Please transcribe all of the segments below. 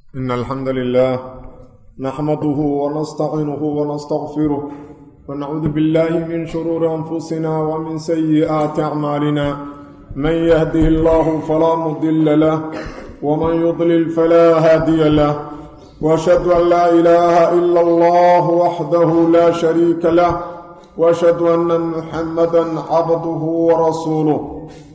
إن الحمد لله نحمده ونستعينه ونستغفره ونعوذ بالله من شرور أنفسنا ومن سيئات أعمالنا من يهده الله فلا مضل له ومن يضلل فلا هادي له وأشهد أن لا إله إلا الله وحده لا شريك له وأشهد أن محمدا عبده ورسوله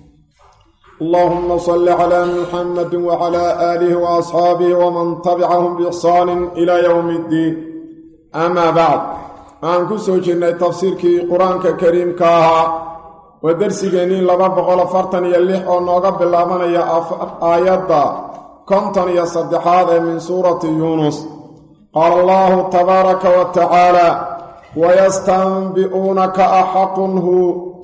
اللهم صل على محمد وعلى آله وأصحابه ومن تبعهم بإحسان إلى يوم الدين أما بعد aan ku soo jirnay tafsiirkii qur-aanka kariimka ahaa waa dersigeennii laba boqol afartan iyo lix oo nooga bilaabanaya aayadda konton iyo saddexaad ee min suurati yuunus qaala allahu tabaaraka wa tacaala wayastanbi'uunaka axaqun hu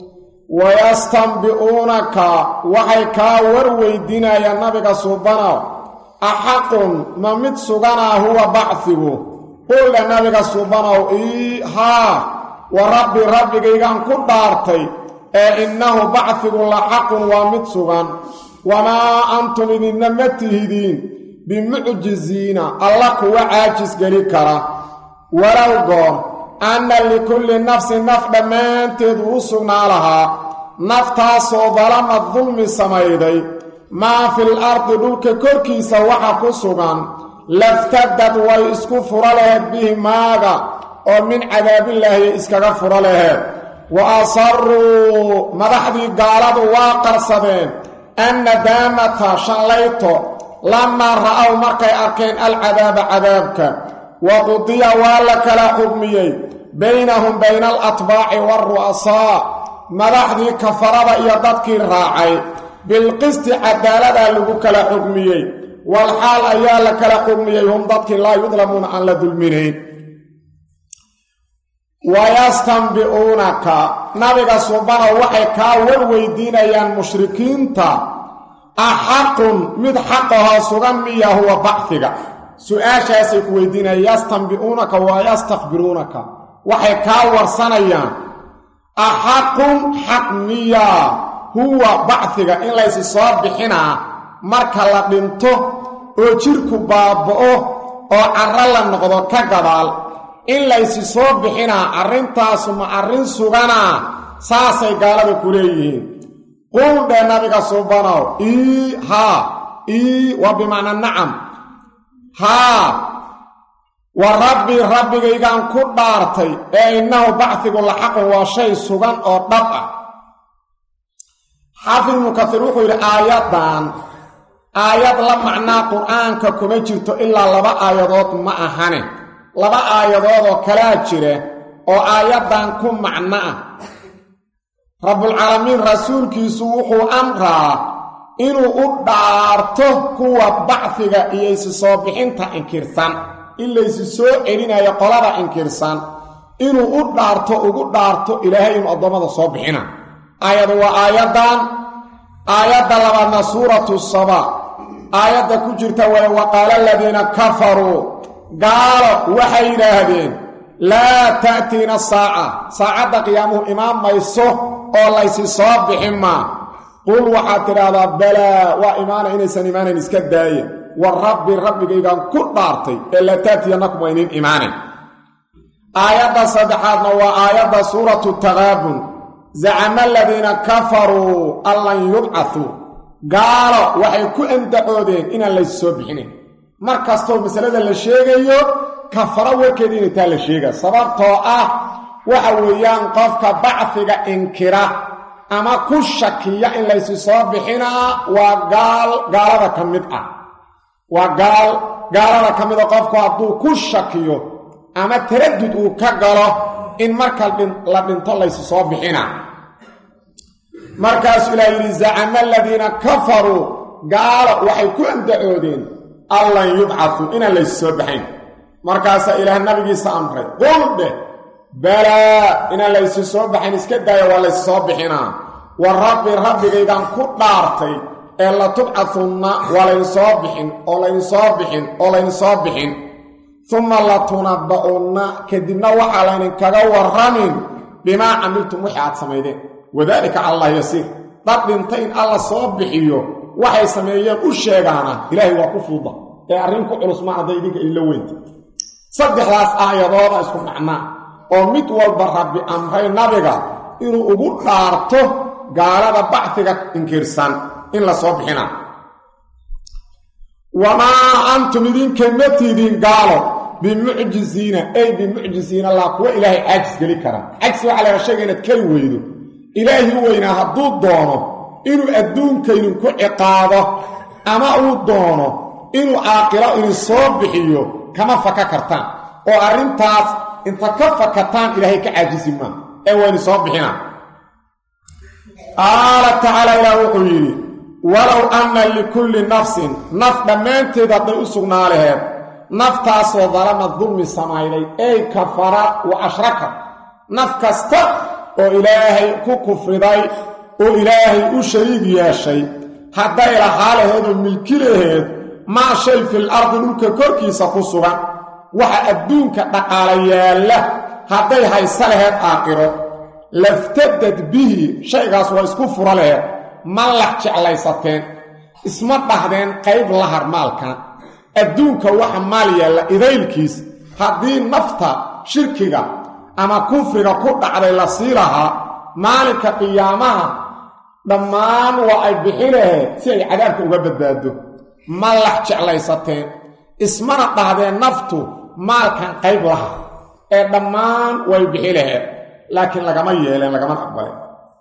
wayastanbi'uunaka waxay kaa warweydiinayaan nabiga suubanow axaqun ma mid suganaa huwa bacfigu quldha nabiga suubanow ii haa wa rabbi rabbigaygaan ku dhaartay ee innahu bacfigu la xaqun waa mid sugan wamaa antum idinna ma tihidiin bimucjiziina alla kuwa caajis geli kara walow goor anna likulli nafsin naf dhammaanteedu u sugnaa lahaa naftaasoo dalamad dulmi samayday maa fil ardi dhulka korkiisa waxa ku sugan laftadad way isku furo laheed bihi maaga oo min cadaabillaahi iskaga furo laheed wa asaruu madaxdii gaaladu waa qarsadeen annadaamata shallayto lamaa ra'ow markay arkeen alcadaaba cadaabka wa qudiya waa la kala xugmiyey baynahum bayna alatbaaci waaru'asaa madaxdii kafarada iyo dadkii raacay bilqisti cadaaladaa lagu kala xugmiyey walxaal ayaa la kala xugmiyey hum dadkii laa yudlamuuna aan la dulminayn wayastanbi'uunaka nabiga subanow waxay kaa warweydiinayaan mushrikiinta axaqun mid xaqahoo sugan miya huwa bacfiga su-aashaasay ku weydiinayaan yastanbi'uunaka waa yastakbiruunaka waxay kaa warsanayaan axaqun xaq miyaa huwa bacfiga in laysi soo bixinaa marka la dhinto oo jidhku baaba'o oo carro la noqdo ka gadaal in laysi soo bixinaa arrintaasu ma arrin suganaa saasay gaalada ku leeyihiin quldhe nabiga subanow ii haa ii waa bimacnaa nacam haa wa rabbi rabbigaygaan ku dhaartay ee innahu bacfigu la xaqun waa shay sugan oo dhab ah xaafid ibnu kasiir wuxuu yidhi aayaddan aayad la macnaa qur-aanka kuma jirto ilaa laba aayadood ma ahane laba aayadoodoo kalaa jira oo aayaddan ku macno ah rabbulcaalamiin rasuulkiisu wuxuu amraa inuu u dhaarto kuwa bacfiga iyo isi soo bixinta inkirsan in laysi soo celinayo qolada inkirsan inuu u dhaarto ugu dhaarto ilaahay inuu addoommada soo bixina aayadu waa aayaddan aayadda labaadna suuratu saba aayadda ku jirta wale waqaala aladiina kafaruu gaalo waxay yidhaahdeen laa ta'tiina saaca saacadda qiyaamuhu imaan mayso oo laysi soo bixin maa qul waxaad tidhaahdaa balaa waa imaana inaysan imaanayn iska daaya wa rabbi rabbigaygaan ku dhaartay ee laa taatiyanakum waa inin imaanayn aayadda saddexaadna waa aayadda suuratu taqaabun zacama aladiina kafaruu an lan yubcatuu gaalo waxay ku andacoodeen inaan laysi soo bixinayn mar kastoo masalada la sheegayo kafaro warkeeda inay taa la sheega sababtoo ah waxa weeyaan qofka bacfiga inkira ama ku shakiya in laysi soo bixinaa waa gaal gaalada ka mid ah waa gaal gaalada ka mida qofku hadduu ku shakiyo ama taradud uu ka galo in marka la dhinto laysi soo bixinaa markaasuu ilaa yidhi zacama aladiina kafaruu gaalo waxay ku andacoodeen allan yubcaduu inaan laysi soo baxayn markaasaa ilaah nabigiisa amray qul dheh balaa inaan laysi soo baxayn iska daaya waa laysi soo bixinaa wa rabbi rabbigaygaan ku dhaartay ee la tubcadunna waa laynsoo bixin oo laynsoo bixin oo laynsoo bixin uma latunabba'unna kadibna waxaa laydinkaga warramin bimaa camiltum wixii aad samaydeen wadaalika cala allah yasiir dad dhintay in alla soo bixiyo waxay sameeyeen u sheegaana ilaahay waa ku fuuda ee arrin ku culus ma hadday idinka idinla weynta saddexdaas aayadooda isku macnaa oo mid walba rabbi amray nabiga inuu ugu dhaarto gaalada bacfiga inkirsan in la soo bixina wamaa antum idinka ma tidin gaalo bimucjiziina ay bimucjiziina laa kuwa ilaahay caajis geli kara cajsi waxaa laga sheegaya inaad keli weydo ilaahi weynaa hadduu doono inuu adduunka idinku ciqaabo ama uu doono inuu caaqilo idin soo bixiyo kama faka kartaan oo arrintaas inta ka fakataan ilaahay ka caajisi maa ee waynu soo bixina qaala tacaala ilaah wuxuu yidhi walow anna likulli nafsin naf dhammaanteed hadday u sugnaa laheed naftaasoo dalama dulmi samayday ey kafara wa ashraka naf kasta oo ilaahay ku kufriday oo ilaahay u shariig yeeshay hadday lahaa laheed oo milki laheed maa shay fil ardi dhulka korkiisa ku sugan waxa adduunka dhaqaala yaalla hadday haysa laheed aaqiro laftadad bihi shaygaas waa isku fura laheed ma lax jeclaysateen isma dhahdeen qayb lahar maalkan adduunka waxa maal yaalla idaylkiis haddii nafta shirkiga ama kufriga ku dhacday la sii lahaa maalinka qiyaamaha dhammaan waa ay bixi laheed si ay cadaabka uga badbaado ma lax jeclaysateen ismana dhahdeen naftu maalkan qayb laha ee dhammaan way bixi laheed laakiin lagama yeeleen lagamana aqbalin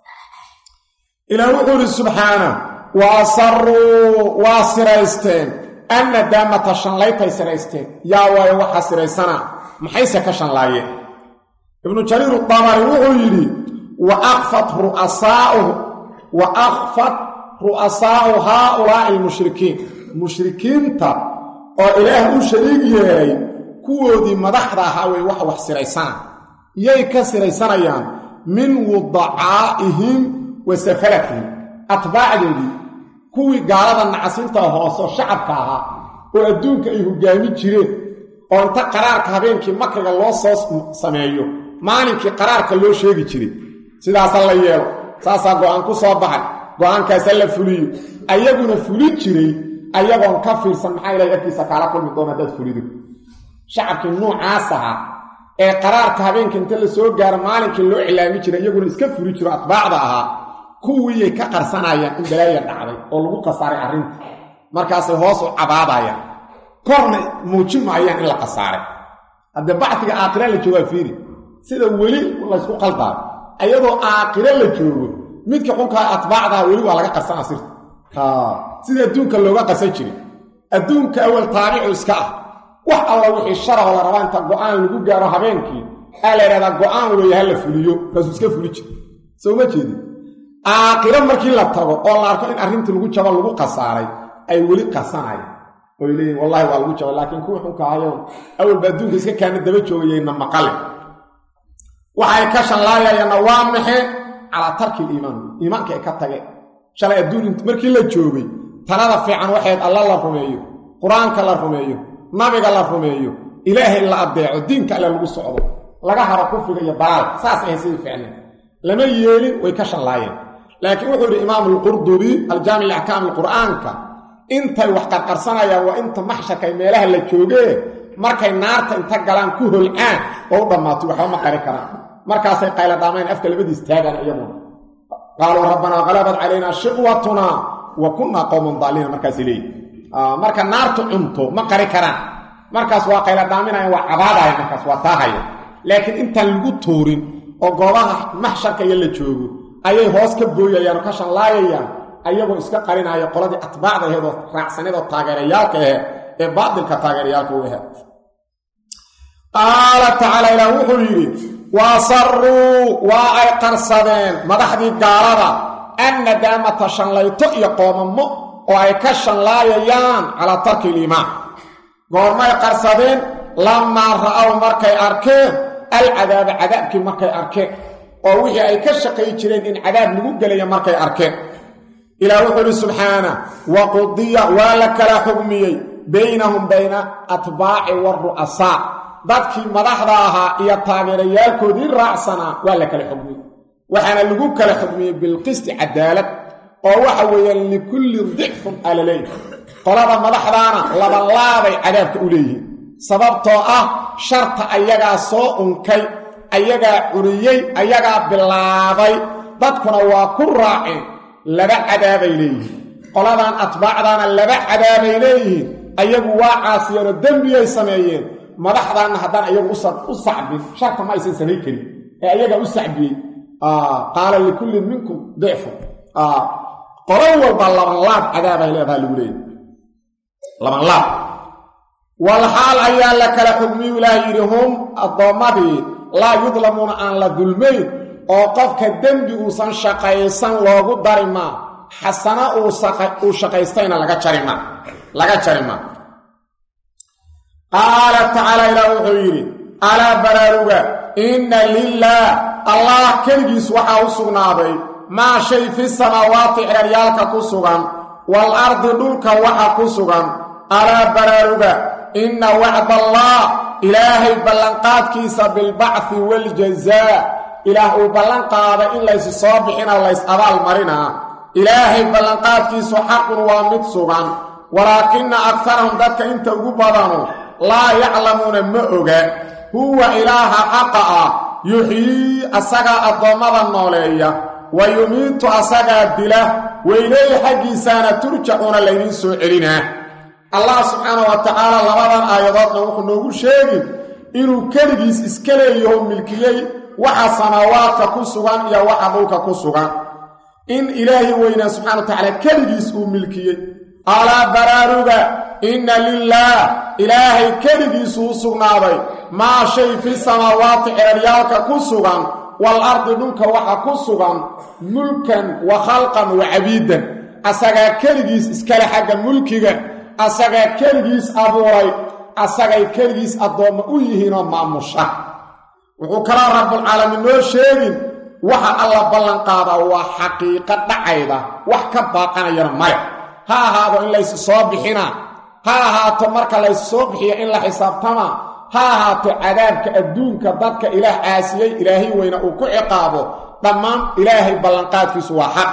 ilaah wuxuu idhi subxaana wa asaruu waa siraysteen annadaamata shanlaytay siraysteen yaa waayo waxaa siraysana maxayse ka shanlaayeen ibnu jariir dabari wuxuu yidhi wa akfat ru'asaauhu wa akfat ru'asaa'u haaulaa'i almushrikiin mushrikiinta oo ilaah u shariig yeelay kuwoodii madaxda ahaa wey waxa wax siraysana yay ka siraysanayaan min wudacaa'ihim wa safalatihim atbaacdoodii kuwii gaalada nacasinta hooseo shacabka ahaa oo adduunka ay hogaami jireen oo inta qaraarka habeenkii makriga loo soo sameeyo maalinkii qaraarka loo sheegi jiray sidaasa la yeelo saasaa go'aan ku soo baxay go'aankaasa la fuliyo ayaguna fuli jiray ayagoon ka fiirsan maxaa ilahay agtiisa kaala kulmi doona haddaad fulido shacabkii nuucaas ahaa ee qaraarka habeenka inta la soo gaaro maalinkii loo cilaami jiray iyaguna iska fuli jiro atbaacda ahaa kuwiiyay ka qarsanayaan in balaaya dhacday oo lagu khasaaray arrinta markaasay hoos u cabaadayaan korna muujin maayaan in la khasaaray haddee bacdiga aakhira la joogaa fiiri sida weli laysku qaldaa ayadoo aakhiro la joogo midka xunkaa atbaacdaha weli waa laga qarsanaa sirta sida adduunka looga qarsan jiray adduunka awal taabicu iska ah wax alla wixii sharahoo la rabaa inta go'aan lagu gaaro habeenkii aa la yidhahdaa go'aan weeye ha la fuliyo kaasuu iska fuli jira soo ma jeedin aakhiro markii la tago oo la arko in arrintii lagu jabo lagu khasaaray ay weli qarsanayaan oy leeyihin wallahi waa lagu jaba laakiin kuwii xunka ahayoon awalba adduunka iska kaana daba joogayayna maqale waxay ka shanlaayayaanna waa maxay calaa tarki iliimaan iimaanka ay ka tageen shalay adduun markii la joogay talada fiican waxayd alla la rumeeyo qur-aanka la rumeeyo nabiga la rumeeyo ilaahay la addeeco diinka alle lagu socdo laga haro kufriga iyo dalaalka saas ahay sidii ficneen lama yeelin way ka shanlaayeen laakiin wuxuu yidhi imaamu alqurdubi aljaamic liaxkaam alqur'aanka intay wax qarqarsanayaan waa inta maxsharkay meelaha la joogee markay naarta inta galaan ku holcaan oo u dhammaato waxba ma qari karaan markaasay qayladhaamayn afka labadiis taagaan iyaduna qaaluu rabbanaa qalabad calaynaa shiqwatunaa wa kunnaa qowman daaliina markaasay leeyihi marka naartu cunto ma qari karaan markaas waa qayladhaaminayan waa cabaadaya markaas waa taahaya laakiin intaan lagu tuurin oo goobaha maxsharka iyo la joogo ayay hoos ka booyayaan oo ka shanlaayayaan ayagoo iska qarinaya qoladii atbaacda aheedoo raacsanadoo taageerayaalka aheed ee baatilka taageerayaalka u aheed qaala tacaala ilaah wuxuu yidhi waasaruu waa ay qarsadeen madaxdii gaalada annadaamata shanlayto iyo qoomamo oo ay ka shanlaayayaan calaa tarki iliimaan goormay qarsadeen lamaa ra'aw markay arkeen alcadaaba cadaabkii markay arkeen oo wixii ay ka shaqay jireen in cadaab lagu gelaya markay arkeen ilaah wuxuu ihi subxaana wa qudiya waa la kala xugmiyey baynahum bayna atbaaci waru'asaa dadkii madaxda ahaa iyo taageerayaalkoodii raacsanaa waa la kala xugmiyey waxaana lagu kala xugmiyey bilqisti cadaalad oo waxa weeyaan likulli dicfun alaley qolada madaxdaana labanlaabay cadaabka u leeyihiin sababtoo ah sharta ayagaa soo unkay ayagaa curiyey ayagaa bilaabay dadkuna waa ku raaceen laba cadaabay leeyihiin qoladan atbaacdaana laba cadaabay leeyihiin ayagu waa caasiyeenoo dembiyay sameeyeen madaxdaanna haddaan ayagu u sacbin sharta ma aysan samayn karin ee ayagaa u sacbiyey qaala likullin minkum dicfun qolo walba labanlaab cadaabay leedaha lagu leeyahy labanlaab walxaal ayaa la kala xugmiyu ilaah yidhi hum addoommadii laa yudlamuuna aan la dulmayn oo qofka dembi uusan shaqaysan loogu dari maa xasana uu shaqaystayna laga jarima laga jari maa qaala tacaala ilaah wuxuu yidhi alaa baraaruga inna lilaah allah keligiis waxaa u sugnaaday maa shay fi samaawaati xeeryaalka ku sugan wal ardi dhulka waxa ku sugan alaa baraaruga inna wacdallah ilaahay ballanqaadkiisa bilbacfi waljazaa ilaah uu ballan qaaday in laysu soo bixina lays abaal marinaa ilaahay ballanqaadkiisu xaqun waa mid sugan walaakina akarahum dadka inta ugu badanu laa yaclamuuna ma oga huwa ilaaha xaqa ah yuxyii asagaa addoommada nooleeya wa yumiitu asagaa dila weyleey xaggiisaana turjacuuna laydiin soo celinaa allah subxaana wa tacaala labadan aayadoodna wuxuu noogu sheegin inuu keligiis iska leeyaho milkiyey waxa samaawaadka ku sugan iyo waxa dhulka ku sugan in ilaahi weynaa subxana wa tacaala keligiis uu milkiyey alaa baraaruga inna lilaah ilaahay keligiisu u sugnaaday maa shay fi samaawaati xeeryaalka ku sugan wal ardi dhulka waxa ku sugan mulkan wa khalqan wa cabiidan asagaa keligiis iskale xagga mulkiga asagaa keligiis abuuray asagay keligiis addoommo u yihiinoo maamusha wuxuu kaloo rabbulcaalamiin noo sheegin waxa alla ballanqaadaa waa xaqiiqo dhacayda wax ka baaqanayana male ha ahaado in laysu soo bixina ha ahaato marka laysu soo bixiyo in la xisaabtama ha ahaato cadaabka adduunka dadka ilaah caasiyey ilaahay weyna uu ku ciqaabo dhammaan ilaahay ballanqaadkiisu waa xaq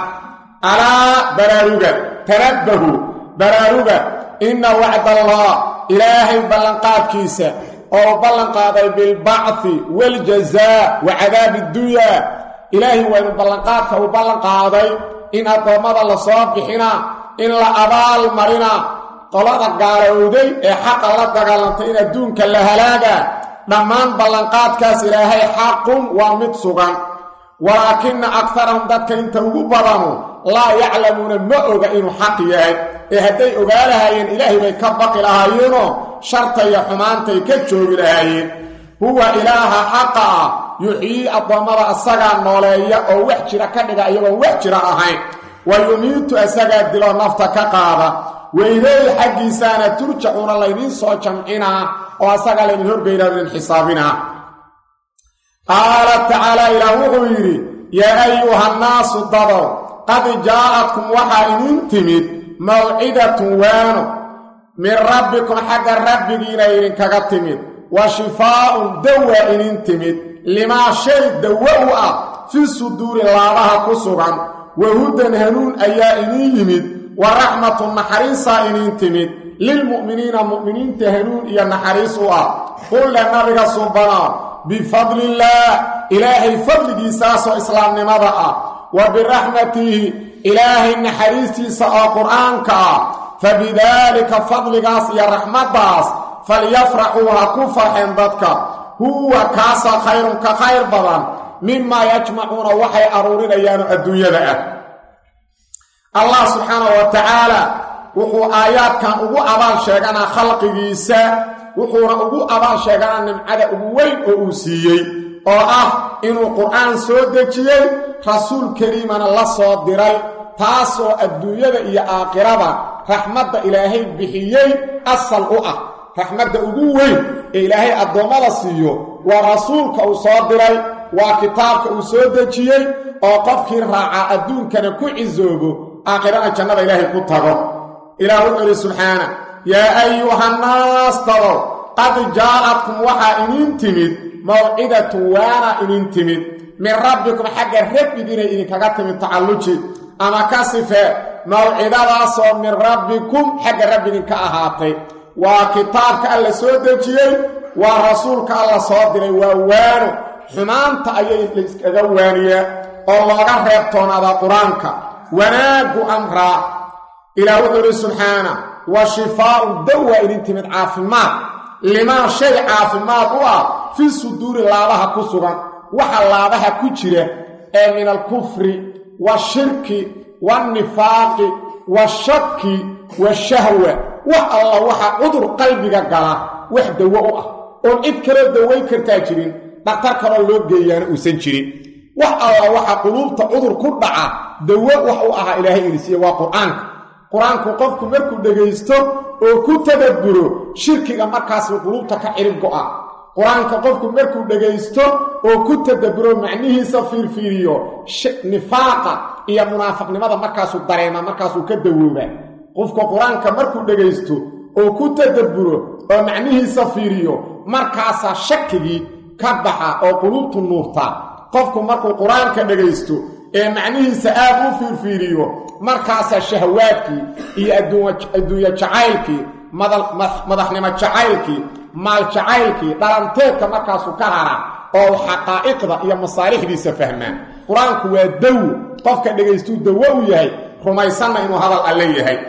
alaa baraaruga tanabbahu baraaruga inna wacdallah ilaahay ballanqaadkiisa oo ballanqaaday bilbacfi waljazaa wa cadaabi dunyaa ilaahay waynu ballanqaadka uu ballanqaaday in addoommada la soo bixina in la abaal marina qolada gaalowday ee xaqa la dagaalantay in adduunka la halaaga dhammaan ballanqaadkaas ilaahay xaqun waa mid sugan walaakina akarahum dadka inta ugu badanu laa yaclamuuna ma oga inuu xaq yahay ee hadday ogaa lahaayeen ilaahay bay ka baqi lahaayeenoo sharta iyo xumaantay ka joogi lahaayeen huwa ilaaha xaqa ah yuxyii addoommada asagaa nooleeya oo wax jira ka dhiga iyagoon wax jira ahayn wa yumiitu asagaa dilo nafta ka qaada weyleey xaggiisaana turjacuuna laydiin soo jamcinaa oo asagaa laydin horgeynaa idin xisaabinaa qaala tacaala ilaah wuxuu yidhi yaa ayuhannaasu dadow qad jaa'adkum waxaa idin timid mawcidatun waano min rabbikum xagga rabbigiina idinkaga timid wa shifaa'un dawaa idin timid limaa shay dawo u ah fi suduuri laabaha ku sugan wa hudan hanuun ayaa idin yimid wa raxmatu naxariisaa idin timid lilmu'miniina mu'miniinta hanuun iyo naxariis u ah qulle nabiga subanaa bifadlillaah ilaahay fadligiisaasoo islaamnimada ah wa biraxmatihi ilaahay naxariistiisa oo qur'aanka ah fa bidaalika fadligaas iyo raxmaddaas falyafraxuu ha ku farxeen dadka huwa kaasa khayrun ka khayr badan mimaa yajmacuuna waxay aruurinayaanoo adduunyada ah allah subxaanahu wa tacaala wuxuu aayaadkan ugu abaal sheeganaa khalqigiisa wuxuuna ugu abaal sheeganaa nimcada ugu weyn oo uu siiyey oo ah inuu qur'aan soo dejiyey rasuul kariimana la soo diray taasoo adduunyada iyo aakhirada raxmadda ilaahay bixiyey asal u ah raxmadda ugu weyn ee ilaahay addoommada siiyo waa rasuulka uu soo diray waa kitaabka uu soo dejiyey oo qofkii raacaa adduunkana ku cisoobo aakhirana jannada ilaahay ku tago ilaah wuxuu idhi subxaana yaa ayuhannaas dadow qad jaa'adkum waxaa idin timid mawcidatun waana idin timid min rabbikum xagga rabbigiinay idinkaga timid tacalluji ama ka sifee mawcidadaasoo min rabbikum xagga rabbigin ka ahaatay waa kitaabka alla soo dejiyey waa rasuulka alla soo diray waa waano xumaanta ayay layskaga waaniyaa oo looga reebtoonaadaa qur-aanka wanaaggu amraa ilaah wuxuu ihi subxaana wa shifaa'un dawaa idin timid caafimaad limaa shay caafimaad u ah fii suduuri laabaha ku sugan waxa laabaha ku jira ee min alkufri washirki waannifaaqi washaki washahwa wax alla waxa cudur qalbiga gala wax dawo u ah oon cid kaloo dawayn kartaa jirin dhaktar kaloo loo geeyaana uusan jirin wax alla waxa quluubta cudur ku dhaca dawo wax u ahaa ilaahay inisiiye waa qur-aanka qur-aanku qofku markuu dhegaysto oo ku tadabburo shirkiga markaasuu quluubta ka cirib go'a qur-aanka qofku markuu dhegaysto oo ku tadabburo macnihiisa fiirfiiriyo nifaaqa iyo munaafiqnimada markaasuu dareema markaasuu ka dawoobaa qofka qur-aanka markuu dhegaysto oo ku tadabburo oo macnihiisa fiiriyo markaasaa shakigii ka baxa oo quluubtu nuurtaa qofku markuu qur-aanka dhegaysto ee macnihiisa aad u fiirfiiriyo markaasaa shahawaadkii iyo adduunye jacaylkii madaxnimo jacaylkii maal jacaylkii dhalanteedka markaasuu ka hara oo xaqaa'iqda iyo masaalixdiisa fahmaan qur-aanku waa dawo qofka dhagaystuu dawo u yahay rumaysanna inuu hadal alle yahay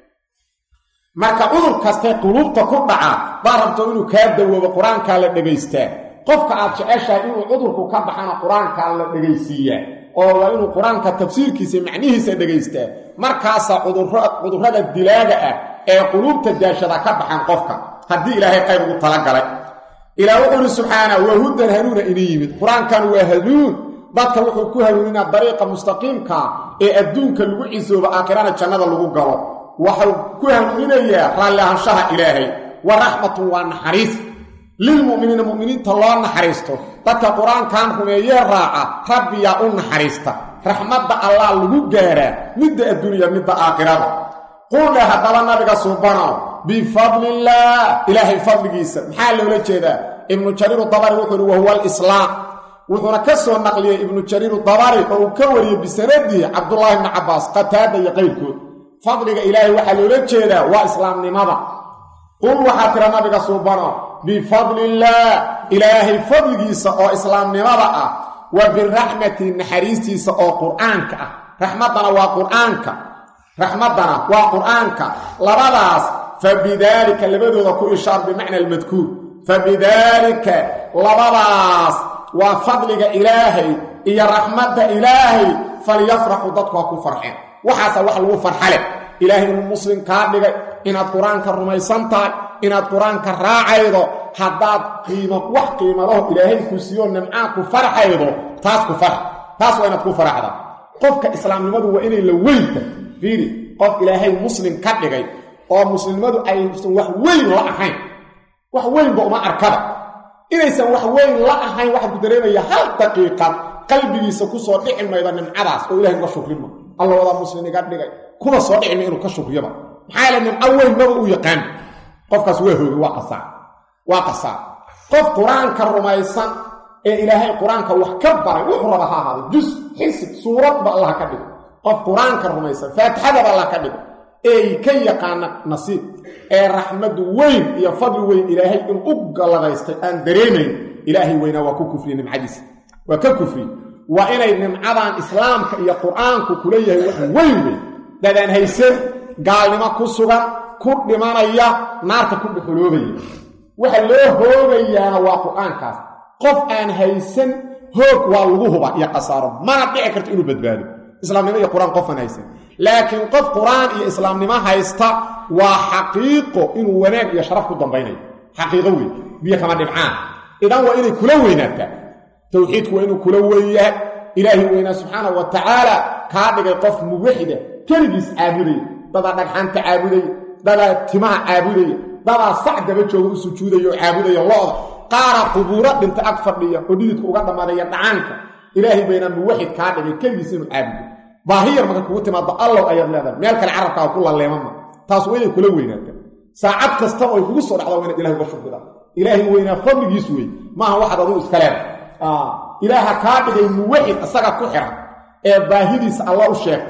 marka cudur kastee quluubta ku dhaca baa rabto inuu kaa dawoobo qur-aankaa la dhegaystaa qofka aad jeceshahay inuu cudurku ka baxana qur-aankaa la dhegaysiiyaa oo waa inuu qur-aanka tafsiirkiisa macnihiisa dhegaystaa markaasaa cudurrada dilaaga ah ee quluubta daashada ka baxan qofka haddii ilaahay qayr ugu talagalay ilaah wuxuu ihi subxaana waa hudan hanuuna ini yimid qur-aankan waa hanuun dadka wuxuu ku hanuuninaa dariiqa mustaqiimkaa ee adduunka lagu cisoobo aakhirana jannada lagu galo waxau ku hanuuninayaa raalli ahaanshaha ilaahay wa raxmatun waa naxariis lilmu'miniina mu'miniinta loo naxariisto dadka qur-aankan rumeeyee raaca rabbiyaa u naxariista raxmadda allah lagu gaaraa midda adduunya midda aakhirada qulle haddaba nabiga suubanow bifadlillaah ilaahay fadligiisa maxaa loola jeedaa ibnu jariiru dabari wuxuu uhi wahuwa alislaam wuxuuna ka soo naqliyey ibnu jariiru dabari oo uu ka wariyey bisanadihi cabdullaahi bni cabbaas qataada iyo qayrkood fadliga ilaahay waxaa loola jeedaa waa islaamnimada qul waxaa tira nabiga suubano bifadlillaah ilaahay fadligiisa oo islaamnimada ah wa biraxmati naxariistiisa oo qur'aanka ah raxmaddana waa qur'aanka raxmaddana waa qur'aanka labadaas fabidaalika labadooda ku ishaar bimacna almadkuur fabidaalika labadaas waa fadliga ilaahay iyo raxmadda ilaahay falyafraxu dadku ha ku farxeen waxaasaa wax lagu farxale ilaahay inuu muslim kaa dhigay inaad qur-aanka rumaysan tahay inaad qur-aanka raacaydo haddaad qiimo wax qiimalaho ilaahay ku siiyo nimcaa ku farxaydo taas ku farx taas waa inaad ku faraxda qofka islaamnimadu waa inay la weynta fiiri qof ilaahay muslim ka dhigay oo muslimnimadu aysan wax weyn la ahayn wax weynba uma arkada inaysan wax weyn la ahayn waxaa ku dareemaya hal daqiiqad qalbigiisa ku soo dhici mayda nimcadaas oo ilahay uga shukrima alla wadaa muslim iga dhigay kuwa soo dhicima inuu ka shukriyaba maxaa yaele nimco weyn maba u yaqaan qofkaas waa hoogi waa qasaar waa qasaar qof qur-aanka rumaysan ee ilaahay qur-aanka wax ka baray wuxuu raba ha ahaaday jus xisib suuradba allah ka dhigo qof qur-aanka rumaysan faatixadaba allah ka dhigo eey ka yaqaana nasiib ee raxmadu weyn iyo fadli weyn ilaahay in u galladaystay aan dareemayn ilaahay weynaa waa ku kufriye nimcadiisa waa ka kufriye waa inay nimcadan islaamka iyo qur-aanku kula yahay wax weyn weyn dadaan haysan gaalnimo ku sugan ku dhimanaya naarta ku dhuxuloobaya waxa loo hoogayaana waa qur-aankaas qof aan haysan hoog waa lagu huba iyo khasaaro mana dhici karto inuu badbaado islaamnimo iyo qur-aan qofaan haysan laakiin qof qur-aan iyo islaamnimo haysta waa xaqiiqo inuu wanaag iyo sharaf ku dambaynayo xaqiiqo weyn biyo kama dhibcaan idan waa inay kula weynaataa towxiidku waa inuu kula weyn yahay ilaahi weynaa subxaanahu wa tacaala kaa dhigay qof muwaxida keligiis caabudaya dadaa dhagxaanta caabudaya dadaa timaha caabudaya dadaa sac daba jooga u sujuudaya oo caabudaya lo-da qaara qubuuro dhinta ag fadhiya oo dhididka uga dhammaadaya dhacaanka ilaahay baynaa muwaxid kaa dhigay keligiis inuu caabudo baahiyar marka kugu timaado allow ayaad leedahay meel kale carabkaa ku laleemama taas waa inay kula weynaata saacad kasta oo ay kugu soo dhacda waa inaad ilahay uga shukridaa ilaahay weynaa fadligiis wey maaha waxaad aduu iska leedahay ilaaha kaa dhigay muwaxid isaga ku xiran ee baahidiisa alla u sheegta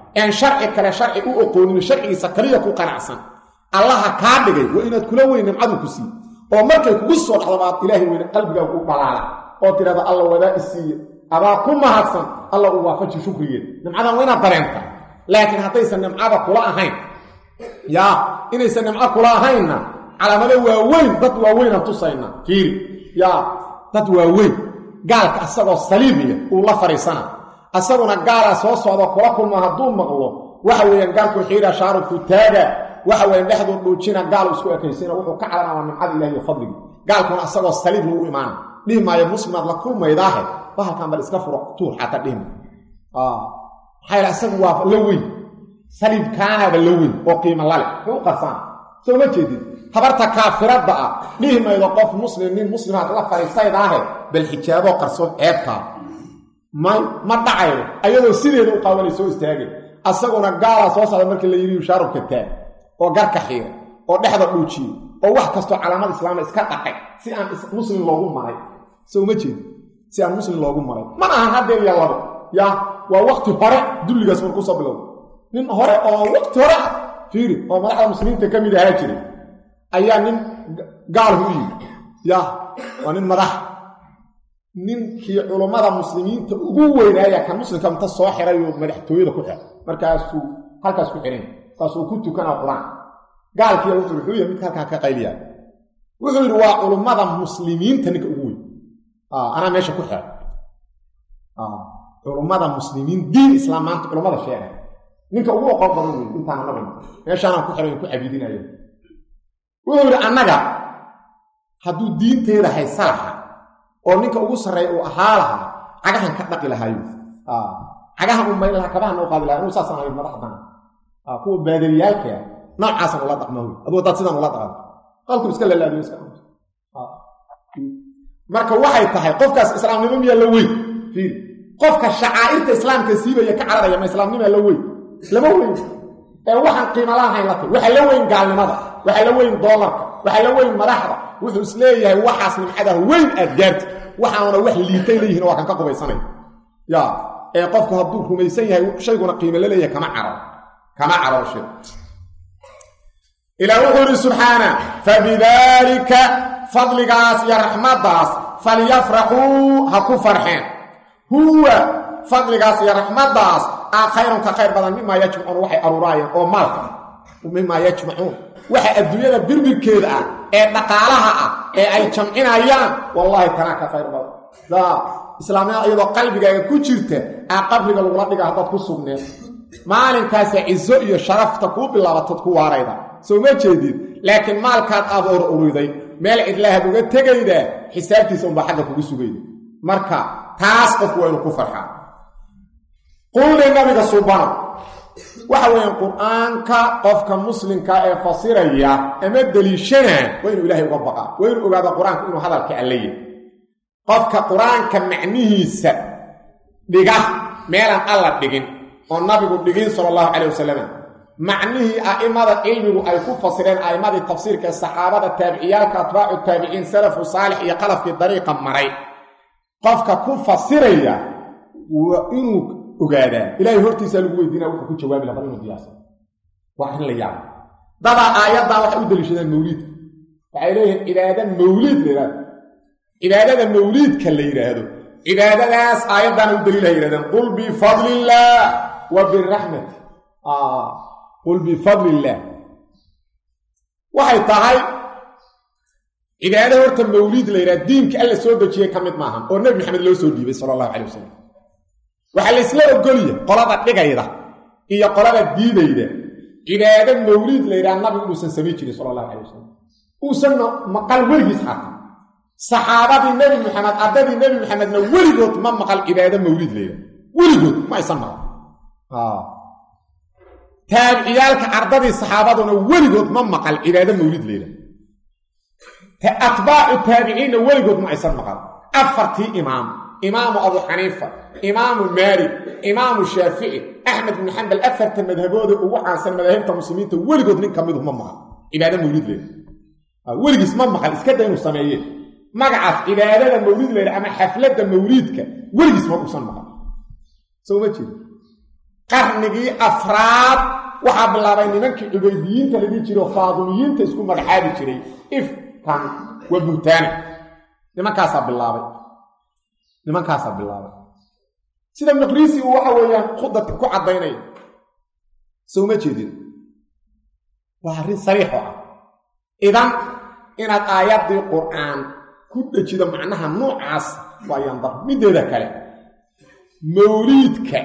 een sharci kale sharci u oqoonin sharcigiisa kaliya ku qanacsan allaha kaa dhigay waa inaad kula weyn nimcadu ku sii oo markay kugu soo dhacdo baad ilaahay weyne qalbigaaga u dhalaala oo tidhahda alla wadaa i siiye adaa ku mahadsan alla uu waafaji shukrigeed nimcadan waa inaad dareenta laakiin haddaysan nimcada kula ahayn yaa inaysan nimco kula ahaynna calaamado waaweyn dad waaweynaan tusayna fiiri yaa dad waaweyn gaalka asagoo saliimiya uu la fadhiisana asaguna gaalaa soo socdo kula kulma hadduu maqlo waxa weeyaan gaalku xiira shaarubku taaga waxa weeyaan dhexduu dhuujina gaal isku ekaysina wuxuu ka calanaa nimcada ilahi iyo fadligi gaalkuna asagoo saliib lagu imaana dhihi maayo muslimaad la kulmaydaahe bahalkan bal iska furo tuur xataa dhihma maxaa yal asagu waa la weyn saliibkaanaaba la weyn oo qiimo lale muxuu u qarsaan soo ma jeedid habarta kaafiradda ah dhihi maydo qof muslim nin muslimaad la fadhiisaydaahe bal xijaaboo qarsoon ceebtaa may ma dhacayo ayadoo sideeda u qaawanay soo istaagay asaguna gaalaa soo socda markii la yidhi shaarubka taag oo garka xiira oo dhexda dhuujiye oo wax kastoo calaamad islaama iska dhaqay si aan muslim loogu maray soo ma jeedi si aan muslim loogu maray mana ahan haddeen iyo labo yaa waa wakti hore dulligaas markuu soo bilowda nin hore oo wakti hore ah fiiri oo madaxda muslimiinta ka mid ahaa jiray ayaa nin gaalhu u yimi ya waa nin madax ninkii culummada muslimiinta ugu weynaaya kan muslimka inta soo xirayuu madaxtooyada ku xiray markaasuu halkaas ku xiran markaasuu ku tukanaa qur-aan gaalkiiya wuxuu wuxuu yahay midka halkaa ka qayliyaa wuxuu yidhi waa culummada muslimiinta ninka ugu weyn anaa meesha ku xiray culummada muslimiin diin islaam maanta culummada sheegay ninka ugu oqon badan wey intaana nabin meeshaanaan ku xiray ku cabiidinayo wuxuu yidhi annaga hadduu diinteeda haysa lahaa oo ninka ugu sarreeya uu ahaa lahaa cagahan ka dhaqi lahaayo cagahan u mayl lahaa kabahan u qaadi laha inuu saasaan ahayd madaxdan kuwa baadariyaalka noocaasan ula dhaqma wey aduu haddaad sidan ula dhaqan qalku iska lalaadiyo iska marka waxay tahay qofkaas islaamnimo miyaa la weyn fiiri qofka shacaa'irta islaamka siibaya ka cararaya ma islaamnimaa la weyn lama weyn ee waxaan qiimo lahayn la tay waxaa la weyn gaalnimada waxaa la weyn doolarka waxaa la weyn madaxda wuxuu is leeyahay waxaas nimcadaha weyn aad gaarta waxaana wax liitay leeyihin waa kan ka qubaysanay ya ee qofku hadduu rumaysan yahay shayguna qiimo la leeyahay kama caro kama carooshe ilaah wuxuu yidhi subxaana fabidaalika fadligaas iyo raxmaddaas falyafraxuu ha ku farxeen huwa fadligaas iyo raxmaddaas aa khayrun ka khayr badan mimaa yajmacuun waxay aruuraayeen oo maalka ah mimaa yajmacuun waxa adduunyada birbirkeeda ah ee dhaqaalaha ah ee ay jamcinayaan wallaahi kanaa ka khayr badan islaamnimada iyadoo qalbigaaga ku jirta aa qabriga lagula dhiga haddaad ku sugneed maalinkaasa ciso iyo sharafta kuu bilaabatood ku waarayda soo ma jeedid laakiin maalkaad aad or uriday meel cidlahaad uga tegaydaa xisaabtiisa unbaa xagga kugu sugayda marka taas qofku waa inuu ku farxaa qulli nabiga subana waxa weeyaan qur-aanka qofka muslimka ee fasiraya ama deliishanaa waa inuu ilaahay uga baqaa waa inuu ogaada qur-aanku inuu hadalka allaya qofka qur-aanka macnihiisa dhiga meelaan alla dhigin oo nabigu dhigin sala allahu calayh wasalam macnihii a'immada cilmigu ay ku fasireen a'immadii tafsiirka ee saxaabada taabiciyaalka atbaacu taabiciin salafu saalix iyo qalafkii dariiqa maray qofka ku fasiraya waa inuu ogaadaa ilaahay hortiisaa lagu weydiinaya wuxuu ku jawaabi lahaa inuu diyaarsan waa arrin la yaaba dadaa aayaddaa waxay u daliishadaan mawliidka waxay leeyihiin cibaada mawliid la yidhahdo cibaadada mawliidka la yidhaahdo cibaadadaas aayaddaana u daliilaha yidhahdeen qul bifadli illaah wa biraxmati qul bifadli illaah waxay tahay cibaado horta mawliid la yidhahdo diinka alla soo dejiyey ka mid maahan oo nebi maxamed loo soo dhiibay sala allahu calay wasalam waxaa la isla ogolya qolada dhigayda iyo qolada diidayda cibaado mawliid la yidhaha nabigu inuusan samayn jirin sala allahu calay wasalam uusanna maqal weligiis xataa saxaabadii nebi maxamed ardadii nebi maxamedna weligood ma maqal cibaado mawliid la yidhaha weligood ma aysan maqal taabiciyaalka ardadii saxaabaduna weligood ma maqal cibaado mawliid la yidhaha atbaacu taabiciinna weligood ma aysan maqal afartii imaam imaamu abu xaniifa imaamu maalik imaamu shaafici axmed bnu xambal afarta madhabooda ugu caansan madaahibta muslimiinta weligood nin ka midu ma maqal cibaado mawliid leeda weligiis ma maqal iska da inuu sameeye magacaas cibaadada mawliid leeda ama xafladda mawliidka weligiis ma uusan maqal soo ma jeed qarnigii afraad waxaa bilaabay nimankii cubaydiyiinta la dhihi jiro faadumiyiinta isku magacaabi jiray ifkan waa buhtaani nimankaasaa bilaabay nimankaasaa bilaabay sida maqriisi uu waxa weeyaan khudad ku caddaynaya sowma jeedin waa arrin sariixo ah idan inaad aayaddii qur'aan ku dhejido macnaha noocaas waa yandar middeeda kale mawliidka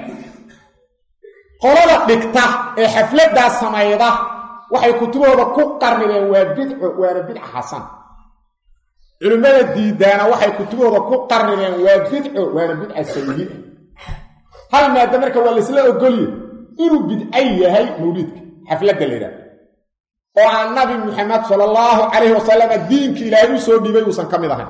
qolada dhigta ee xafladdaa samayda waxay kutubahooda ku qarnideen waa bidco waana bidca xasan culimmada diidaana waxay kutubahooda ku qarnideen waa bidco waana bidca sayi'a hal maada marka waa laysla ogolye inuu bidco yahay mawliidka xafladda la yidhaha oo aan nabi muxamed sala allahu calayhi wasalama diinka ilaahay u soo dhiibay uusan ka mid ahayn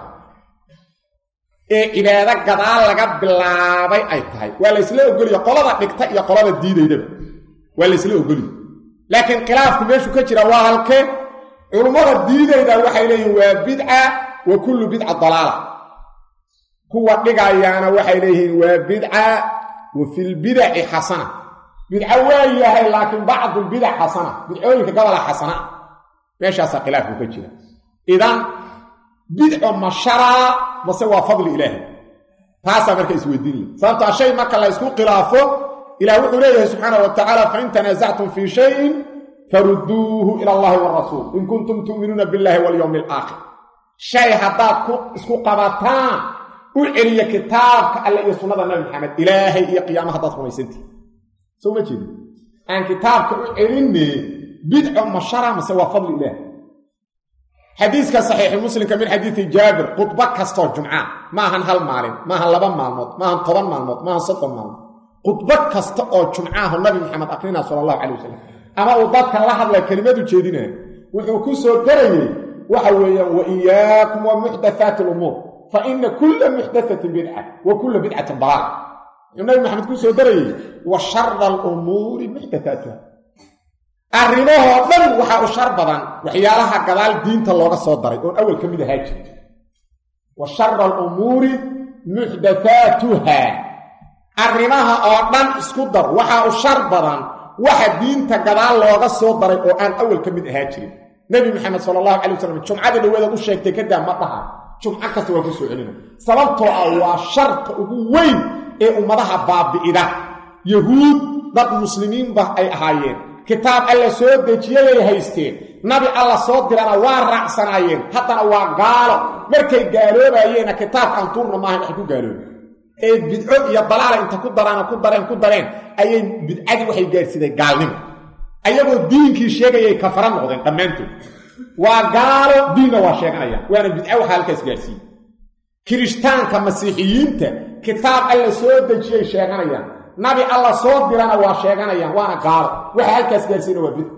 ee cibaado gadaal laga bilaabay ay tahay waa laysla ogoliye qolada dhigta iyo qolada diidaydaba waa laysla ogoliye laakiin khilaafku meeshu ka jira waa halkee culummada diidayda waxay leeyihin waa bidca wa kullu bidca dalaala kuwa dhigayaana waxay leeyihiin waa bidca wa filbidaci xasana bidco waa yahay laakiin bacdulbidac xasana bidcooyinka gobola xasana meeshaasaa khilaafku ka jira idan bidco ma sharaa mase waa fadli ilaahi taasaa marka isweydiinaya sababtaa shay marka la ysku khilaafo ilah wuxuu leeyahay subxaana wa tacaala fain tanaasactum fii shayin farudduuhu ila allahi warasuul in kuntum tu'minuuna billahi walyowmi alaakhir shay haddaad ku isku qabataan u celiya kitaabka alle iyo sunnada nabi maxamed ilaahay iyo qiyaama haddaad rumaysantihi soo ma jeedi aan kitaabka u celinne bidco ma shara mase waa fadli ilaah xadiiska saxiixi muslimka min xadiidi jaabir khudbo kastoo jumca maahan hal maalin maahan laba maalmood maahan toban maalmood maahan soddon maalmood khudbo kasta oo jumcaahu nabi maxamed akrinaa sala allahu calay wasalam ama uu dadka la hadlaya kelimadu jeedinaya wuxuu ku soo darayey waxa weeyaan wa iyaakum wa muxdathaati alumuur fa ina kulla muxdathatin bidca wa kulla bidcatin dalaal wuxuu nabi maxamed ku soo darayey wa shara alumuuri muxdathaatuha arrimahoo dhan waxaa u shar badan waxyaalaha gadaal diinta looga soo daray oon awal ka mid ahaa jiri wa shara alumuuri muxdathaatuha arrimaha oo dhan isku dar waxaa u shar badan waxa diinta gadaal looga soo daray oo aan awal ka mid ahaa jirin nebi maxamed sala allahu calay wasalam jumcada dhaweedaad u sheegtay kadaa ma dhaha jumco kasta waa ku soo celina sababtoo ah waa sharta ugu weyn ee ummadaha baabi'ida yahuud dad muslimiinba ay ahaayeen kitaab alla soo dejiyayay haysteen nabi alla soo dirana waa raacsanaayeen haddana waa gaalo markay gaaloobayeena kitaabkaan tuurna maahan waxay ku gaalooben ee bidco iyo dalaala inta ku daraano ku dareen ku dareen ayay bidcadii waxay gaadhsiday gaalnimo ayagoo diinkii sheegayay kafara noqdeen dhammaantood waa gaalo diinna waa sheeganayaan waana bidco waxaa halkaas gaadhsiiyey kirishtaanka masiixiyiinta kitaab alla soo dejiyay sheeganayaan nabi alla soo dirana waa sheeganayaan waana gaalo waxa halkaas gaadhsiina waa bidco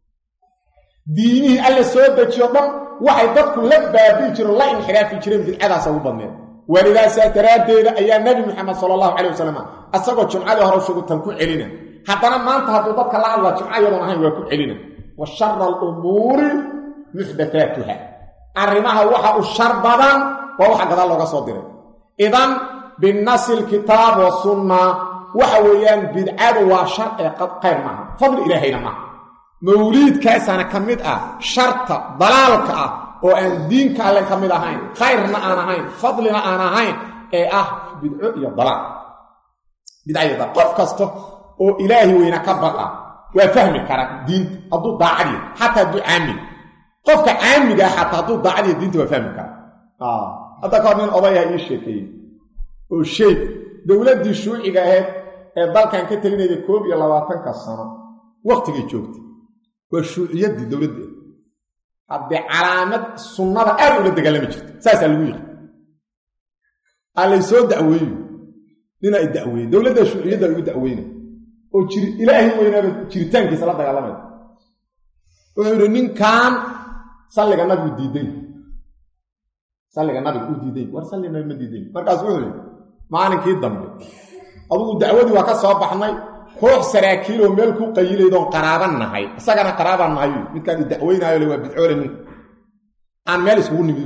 diinihii alla soo dejiyo dhan waxay dadku la baabi'i jireen la inxiraafi jireen bidcadaasa ugu badneed walidaasaa daraaddeeda ayaa nebi moxamed sala allahu calay wasalam asagoo jumcadii hore shugutan ku celina haddana maanta hadduu dadka la hadlaa jumco iyadoon ahayn waa ku celina wa shara alumuuri muxdathaatuha arrimaha waxa u shar badan waa waxa gadaal looga soo diray idan binasi lkitaab wasunna waxa weeyaan bidcadu waa shar ee qayr maaha fadli ilaahayna maaha mawliidkaasaana ka mid ah sharta dalaalka ah oo aan diinka alle ka mid ahayn khayrna aan ahayn fadlina aan ahayn ee ah bidco iyo dalaal bidca iyo dalaal qof kasta oo ilaahi weyna ka baqa waa fahmi kara diinta hadduu daacadiya xataa hadduu caamiga qofka caamiga ah xataa hadduu daacadiya diinta waa fahmi kara hadda ka hor nin odayaha ii sheekeeyey oo sheeg dowladdii shuuciga ahayd ee dalkan ka telinayda koob iyo labaatanka sano wakhtigay joogtay waa shuuciyaddii dowladda haddee calaamad sunnada aad ula dagaalami jirta saasaa lagu yiqi aa laysoo dacweeyo nin ay dacweeye dowladda shuuciyadda igu dacweyna oo jir ilaahay weynaaba jiritaankiisa la dagaalamaya wuxuu yidhi ninkan salliga nabigu diiday salliga nabiga uu diiday war salli nabi ma diiday markaas wuxuu yidhi maalinkii dambe adugu dacwadii waa ka soo baxnay koox saraakiiloo meel ku qayilaydoon qaraaban nahay isagana qaraabaan nahay midkaan i dacweynaayo le waa bidcoole ninku aan meel iskugu nimid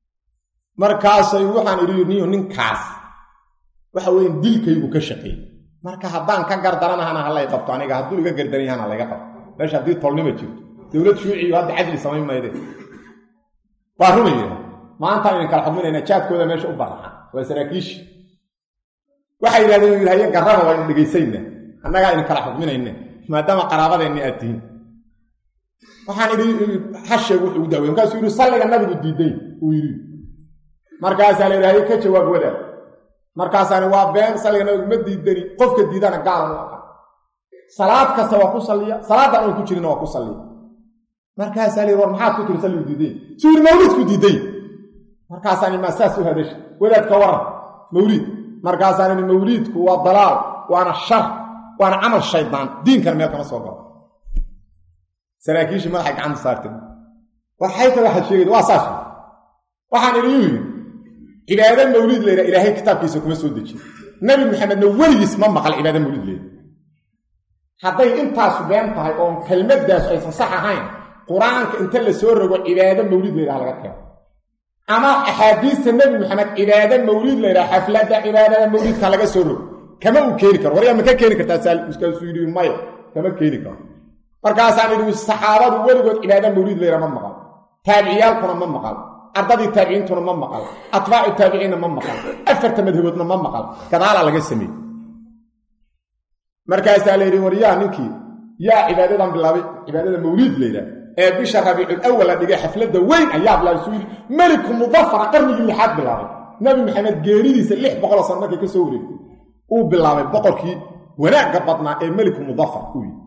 markaasay waxaan idhi niyo ninkaas waxa weeye dilkaygu ka shaqeeyey marka haddaan ka gardaranahana halay qabto aniga hadduu iga gardaran yahana layga qabto meesha haddii tolnima jirto dowlad shuuciyo hadda cadli samayn mayde waa runaya maantaan idin kala xukminayna jaadkooda meesha u baraxa waa saraakiishi waxay yidhahdeen haye garraba waa idin dhegaysayna annagaa idin kala xukminayna maadaama qaraabadeenni aad tihiin waxaan idhi hasheeg wuxuu u daawey markaasuu yidhi salliga nabigu diiday uu yidhi markaasaa la yidhi haye ka jawaab wadaad markaasaani waa been salliga nabigu ma diidani qofka diidana gaalan u aha salaad kasta waa ku salliya salaadan oon ku jirina waa ku salliya markaasaa la yidhi war maxaad ku tiri salligu diiday suu yidhi mawliidku diiday markaasaani maa saas u hadasha wadaadka waran mawliid markaasaan idhi mawliidku waa dalaal waana shar waana camal shaydaan diinkana meel kama soo galo saraakiishii madaxay gacanta saartay waxay ta waxaad sheegayda waa saas waxaan idhi yuu yidhi cibaado mawliid layidha ilaahay kitaabkiisa kuma soo dejiye nebi maxamedna weligiis ma maqal cibaado mawliid layidha hadday intaasu been tahay oon kelmadaasu aysan sax ahayn qur-aanka inta la soo rogo cibaado mawliid layidhaha laga keeno ama axaadiista nebi maxamed cibaado mawliid layidhaha xafladda cibaadada mawliidka laga soo rogo kama uu keeni karo waryaa ma ka keeni kartaa saaskaasuu yidhi maya kama keeni karo markaasaan idhi saxaabadu weligood cibaado mawliid layidhaha ma maqal taabiciyaalkuna ma maqal ardadii taabiciintuna ma maqal atbaacu taabiciinna ma maqal afarta madhaboodna ma maqal gadaalaa laga sameeyey markaasaa la yidhi waryaa ninkii yaa cibaadadan bilaabay cibaadada mawliid layidhaha ee bisha rabiicul awal la dhigay xafladda weyn ayaa bilaabay suu yidhi meliku mudafara qarnigii lixaad bilaabay nabi maxamed geeridiisa lix boqoloo sano markay ka soo wareegtay uu bilaabay boqorkii wanaagga badnaa ee meliku mudafar uu yidhi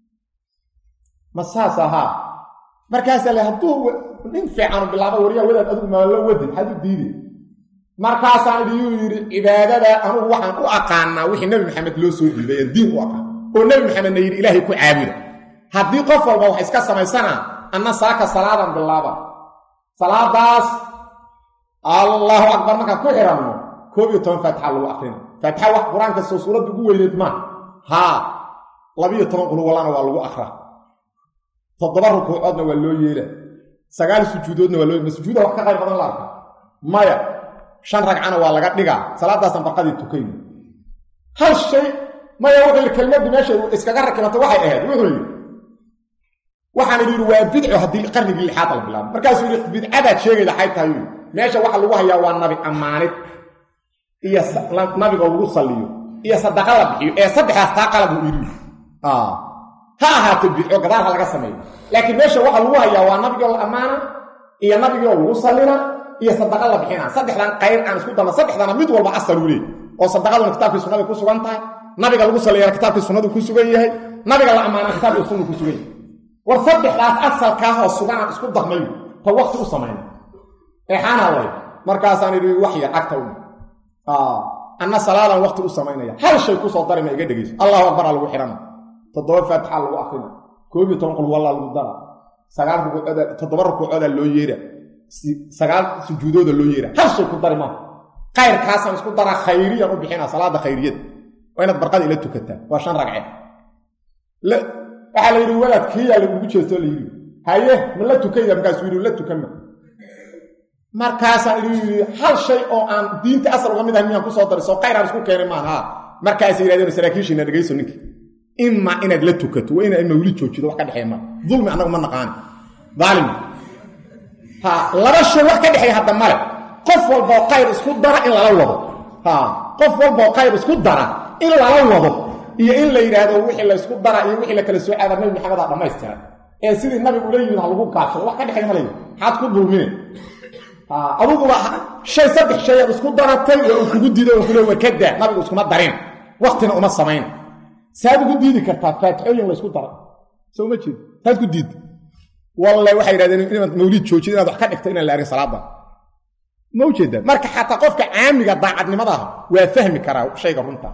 ma saas ahaa markaasaa le hadduu nin fiicanu bilaaba waryaa wadaad adigu maalo wadin maxaad u diiday markaasaan idhi yuu yidhi cibaadada anugu waxaan u aqaanaa wixii nebi maxamed loo soo dhiibay aan diin u aqaan oo nebi maxamedna yidhi ilaahay ku caabuda haddii qof walba wax iska samaysanaa anna saaka salaadan bilaaba salaadaas allahu akbar markaan ku xiranno koob iyo toban faatixa lagu akrina faatixa wax qur-aanka soo suuradda ugu weyneed maa haa labiiyo toban qulwallana waa lagu akra toddoba rukuucoodna waa loo yeela sagaal sujuudoodna waa loo ma sujuuda wax ka qayr badan la arka maya shan ragcana waa laga dhigaa salaadaasaan barqadii tukayna hal shay maya wuxuu yidhi kelmaddu meesha iskaga rakibato waxay ahayd wuxuu yidhi waxaan idhi yidhi waa bidco haddii qarnigii lixaad la bilaabo markaasuu yidhi bidcadaad sheegayda xay tahay yidhi meesha waxa lagu hayaa waa nabi ammaanid iyo nabiga lagu salliyo iyo sadaqa la bixiyo ee saddexdaas taa qalab uu yidhi ha ahaato bidco gadaal ha laga sameeyo laakiin meesha waxa lagu hayaa waa nabigoo la ammaana iyo nabigoo lagu sallina iyo sadaqa la bixina saddexdan qayr aan isku dalla saddexdana mid walba asal uu leey oo sadaqaduna kitaabkii sunnada ku sugan tahay nabiga lagu salliyana kitaabkii sunnadu ku sugan yahay nabiga la ammaana kitaabkii sunnu ku sugan yahay war saddexdaas asalkaahoo suganaan isku darnayo ta wakti u samayna eexaana lay markaasaan idhi wax yar cagta u anna salaadan wakti u samaynaya hal shay kusoo darima iga dhegayso allahu akbar aa lagu xidhana toddoba faatixa lagu akrina koob iyo toban qul wallaa lagu dara sagaal rukuucooda toddoba rukuucooda loo yeera sagaal sujuudooda loo yeera hal shay ku dari maaha kayrkaasaan isku daraa khayriyan u bixina salaada khayriyada waa inaad barqada ila tukataa waa shan ragce waxaa la yidhi walaad kiiyaa lagugu jeestoo la yidhi haye ma la tukayda markaasuu yidhi la tukanma markaasaan idhi yidhi hal shay oo aan diinta asal uga mid ahay miyaan kusoo daray soo kayraan isku keenay maan haa markaasay yidhahdeen saraakiishiina dhegayso ninka ima inaad la tukato waa inaad mawlid joojido wax ka dhexeeya ma dulmi annagu ma naqaani daalim ha laba shay wax ka dhexeeya hadda male qof walboo khayr isku dara in lala wado ha qof walboo khayr isku dara in lala wado iyo in la yidhaahdo wixii la ysku dara iyo wixii la kala soo aada nabi maxamedaa dhammaystiran ee sidii nabigu ula yimid ha lagu kaashado wax ka dhexeeya ma leeyi maxaad ku dulmine aduguba shay saddex shay aad isku daratay oo uu kugu diiday oo kule warkadaa nabigu iskuma darin waktina uma samayn saad ugu diidi kartaa faatixooyin la ysku dara soo ma jeed saad ku diidda walle waxay yidhahdeen inaad mawliid joojid inaad wax ka dhigto inaan la arkin salaada ma ujeeda marka xataa qofka caamiga daacadnimadaah waa fahmi karaa shayga runta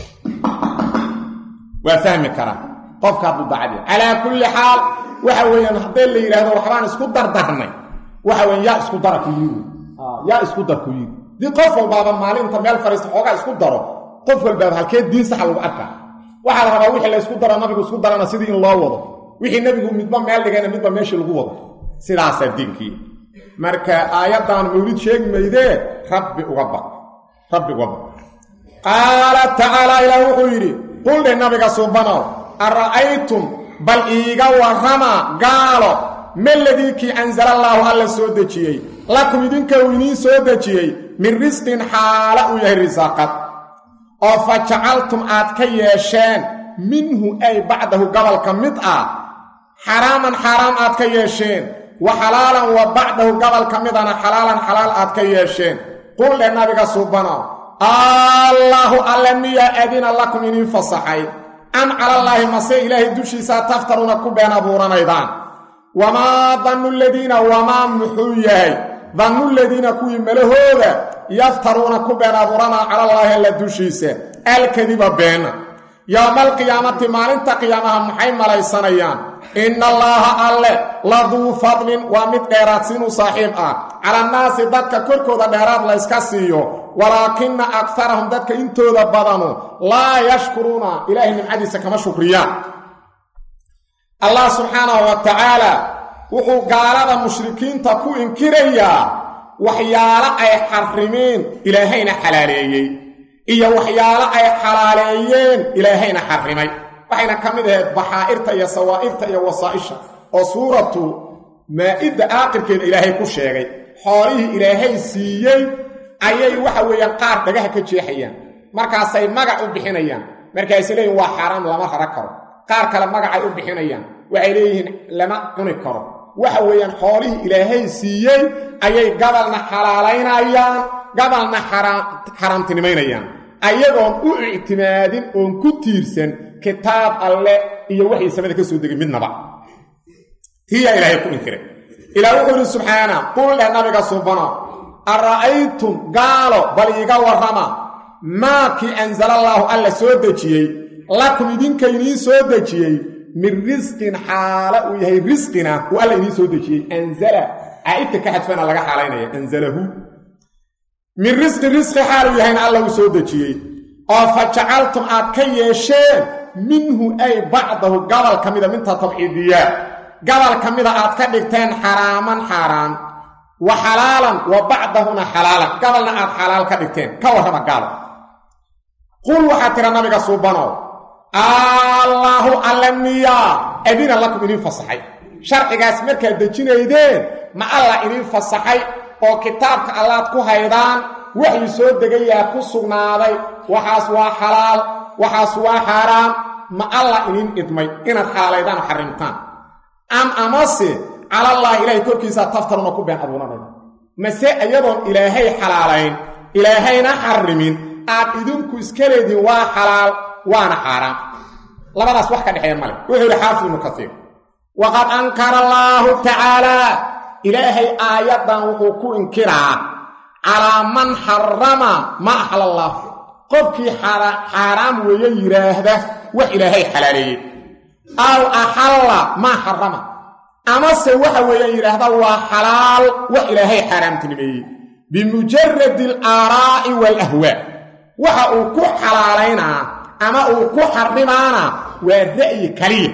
waa fahmi karaa qofka hadduu daacad yahay calaa kulli xaal waxa weeyaan haddee la yidhaahdo waxbaan isku dardarnay waxa weyan yaa isku dara ku yiri yaa isku dar ku yiri dii qof walbaaba maalinta meel fariista xoogaa isku daro qof walbaaba halkee diin saxa lagu arkaa waxaa la rabaa wixii la ysku daro nabigu isku darana sidii in loo wado wixii nebigu midba meel dhigayna midba meeshii lagu wado sidaasaa diinkii marka aayaddan mawlid sheegi maydee rabbi uga baq rabbi uga baq qaala tacaalaa ilaah wuxuu yidhi quldhe nabiga suubanow ara'aytum bal iiga warrama gaalo maladii kii ansalallaahu alla soo dejiyey lakum idinka uu idiin soo dejiyey min risqin xaala uu yahay risaaqad oo fa jacaltum aad ka yeesheen minhu ay bacdahu gobolka mid ah xaraaman xaaraam aad ka yeesheen wa xalaalan wa bacdahu gobolka midana xalaalan xalaal aad ka yeesheen quldhe nabiga suubanow allaahu alle miyaa adina lakum idiin fasaxay am calallaahi mase ilaahay dushiisaa taftaruuna ku been abuuranaydaan wamaa dannu ladiina wamaa muxuu yahay dannu ladiina kuwii malahooda yaftaruuna ku been abuuranaa calallaahi alla dushiisa alkadiba beena yowmaalqiyaamati maalinta qiyaamaha maxay malaysanayaan inna allaaha alle laduu fadlin waa mid dheeraadsiinu saaxiib ah calannaasi dadka korkooda dheeraad layska siiyo walaakina akarahum dadka intooda badanu laa yashkuruuna ilaahay nimcadiisa kama shukriyaan allah subxaanahu wa tacaala wuxuu gaalada mushrikiinta ku inkirayaa waxyaalo ay xarrimeen ilaahayna xalaaleeyey iyo waxyaalo ay xalaaleeyeen ilaahayna xarrimay waxayna ka mid ahayd baxaa'irta iyo sawaa'irta iyo wasaa'isha oo suuratu maa-idda aaqirkeeda ilaahay ku sheegay xoolihii ilaahay siiyey ayay waxa weeyaan qaar dhagaha ka jeexayaan markaasay magac u bixinayaan markaasay leeyihin waa xaaraam lama rara karo qaar kale magacay u bixinayaan waxay leeyihiin lama cuni karo waxa weeyaan xoolihii ilaahay siiyey ayay gabalna xalaalaynayaan gabalna xaraamtinimaynayaan ayagoon u ictimaadin oon ku tiirsan kitaab alle iyo waxay samada ka soo degay midnaba tiyaa ilaahay ku inkiray ilaah wuxuu yidhi subxaana qul dheh nabiga suubano ara'aytum gaalo bal iiga warrama maa kii ansalallaahu alla soo dejiyey lakum idinka idiin soo dejiyey min risqin xaala uu yahay risqina uu alla idiin soo dejiyey anzala caa'idka ka xadfana laga xaalaynaya anzalahu min risqin risqi xaal uu yahayna alla uu soo dejiyey oo fa jacaltum aad ka yeesheen minhu ay bacdahu gabal ka mida minta tabxiidiyaa gabal ka mida aad ka dhigteen xaraaman xaaraan wa xalaalan wa bacdahuna xalaalan gabalna aad xalaal ka dhigteen ka warrama gaalo qul waxaad tira nabiga suubanow allaahu alle miyaa adina lakum idiin fasaxay sharcigaas markaad dejinaydeen ma alla idiin fasaxay oo kitaabka allaad ku haydaan waxii soo degayaa ku sugnaaday waxaas waa xalaal waxaas waa xaaraam ma alla idiin idmay inaad xalaalaydaan oo xarrimtaan am amase calallaahi ilaahay korkiisaa taftaruna ku been abuuranayda mase iyadoon ilaahay xalaalayn ilaahayna xarrimin aad idinku iska leediin waa xalaal waana xaaraam labadaas wax ka dhexeeya male wuxuu yidhi xaafid ibnu kasiir waqad ankara allaahu tacaalaa ilaahay aayaddan wuxuu ku inkiraa calaa man xarama ma axla allaah qofkii xaaraam weeye yidhaahda wax ilaahay xalaaleeyey aw axalla maa xarama amase waxa weeyaan yidhaahda waa xalaal wax ilaahay xaaraamtinimeeyey bimujaradi alaaraa'i waalahwaa waxa uu ku xalaalaynaa ama uu ku xarimaana waa ra'yi kaliya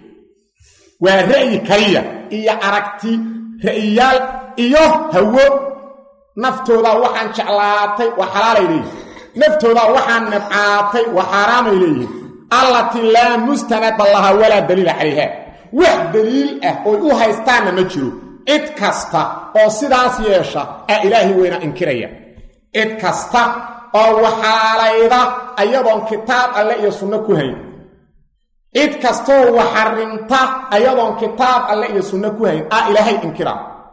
waa ra'yi kaliya iyo aragti ra'yiyaal iyo hawo naftoodaa waxaan jeclaatay waa xalaalay leeyihin naftoodaa waxaan nabcaatay waa xaaraamay leeyihin allatii laa mustanada laha walaa daliila calayha wax daliil ah oy u haystaanna ma jiro cid kasta oo sidaas yeesha aa ilaahay weyna inkiraya cid kasta oo waxaalayda ayadoon kitaab alle iyo sunno ku hayn cid kastoo waxarimta ayadoon kitaab alle iyo sunno ku hayn aa ilaahay inkira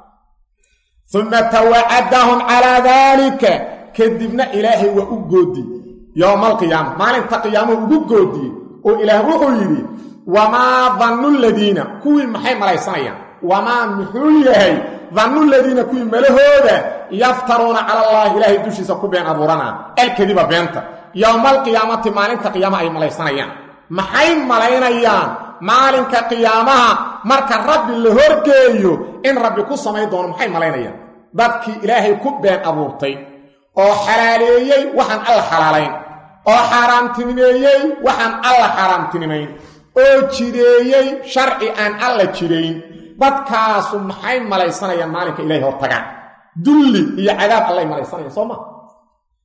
uma tawacadahum calaa daalika kadibna ilaahay waa u goodi yowma alqiyaama maalinta qiyaamuu ugu goodiyey oo ilaah wuxuu yidhi wamaa dannu ladiina kuwii maxay malaysanayaan wamaa muxuu yahay dannu ladiina kuwii malahooda yaftaruuna cala allaahi ilaahay dushiisa ku been abuuranaa alkadiba beenta yowma alqiyaamati maalinta qiyaama ay malaysanayaan maxay malaynayaan maalinka qiyaamaha marka rabbi la horgeeyo in rabbi ku samayn doono maxay malaynayaan dadkii ilaahay ku been abuurtay oo xalaaleeyey waxaan alla xalaalayn oo xaaraamtinimeeyey waxaan alla xaaraamtinimayn oo jireeyey sharci aan alla jirayn dadkaasu maxay malaysanayaan maalinka ilaahay hortagaan dulli iyo cadaab allay malaysanayaan soo ma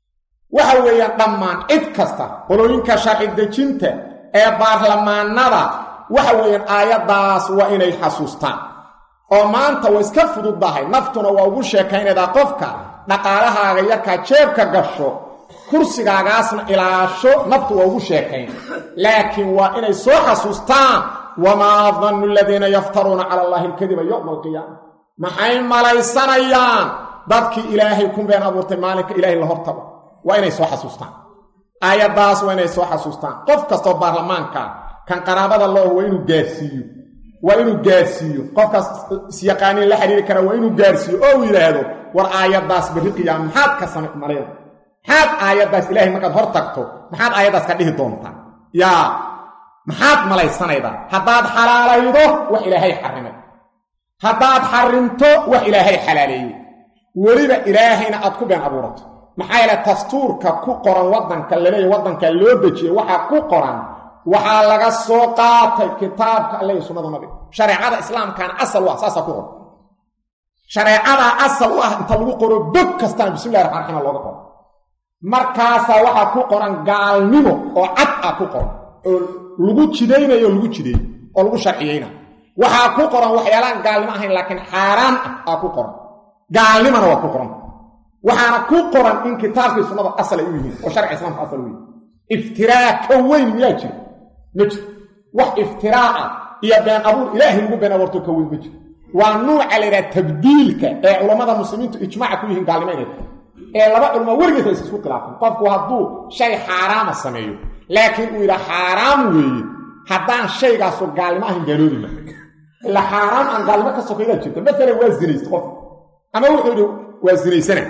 waxa weeyaan dhammaan cid kasta qolooyinka sharci dejinta ee baarlamaanada waxa weeyaan aayaddaas waa inay xasuustaan oo maanta way iska fududdahay naftuna waa ugu sheekaynaydaa qofka dhaqaalahaaga yarkaa jeebka gasho kursigaagaasna ilaasho naftu waa ugu sheekayn laakiin waa inay soo xasuustaan wamaa dannu aladiina yaftaruuna cala allahi alkadiba yowma alqiyaama maxay malaysanayaan dadkii ilaahay ku been abuurtay maalinka ilaahay la hortago waa inay soo xasuustaan aayaddaas waa inay soo xasuustaan qof kastoo baarlamaanka kan qaraabada looh waa inuu gaarsiiyo waa inuu gaarsiiyo qofkaas isyaqaaniin la xiriiri kara waa inuu gaarsiiyo oo uu yidhaahdo war aayaddaas berri qiyaama maxaad ka sama mareen maxaad aayaddaas ilaahay markaad hor tagto maxaad aayaddaas ka dhihi doontaa yaa maxaad malaysanaydaa haddaad xalaalaydo wax ilaahay xarrimay haddaad xarrimto wax ilaahay xalaaleeyey weliba ilaahayna aad ku been abuurato maxaa yeele dastuurka ku qoran waddanka laleeyahy waddanka loo dejiyey waxaa ku qoran waxaa laga soo qaatay kitaabka alle iyo sunnada nabiga shareecada islaamkaana asal u ah saasaa ku qoran shareecadaa asal u ah inta lagu qoro bog kastaan bismillahi raxmaan raxiim looga qoro markaasaa waxaa ku qoran gaalnimo oo cad ah ku qoran oo lagu jidaynayo o lagu jideeyo oo lagu sharciyeyna waxaa ku qoran waxyaalaan gaalnimo ahayn laakiin xaaraan ah aa ku qoran gaalnimona waa ku qoran waxaana ku qoran in kitaabkii sunnada asal ay u yihiin oo sharciga islaamka asal u yihin iftiraa ka weyn miyaa jiro ma jiro wax iftiraa ah iyo been abuur ilaahay lagu been abuurto ka weyn ma jiro waa nuuca la yidhaha tabdiilka ee culammada muslimiintu ijmaaca ku yihiin gaalnimo inay tahay ee laba culmo weligeesa is isku khilaafan qofku hadduu shay xaaraama sameeyo laakiin uu yidhaa xaaraam weeye haddaan shaygaasu gaalnimo ahayn gaaloobi ma ila xaaraam aan gaalnimo ka sokaydaa jirta maalan waa zinaysta qof ama wuxuu yidhi waa zinaysana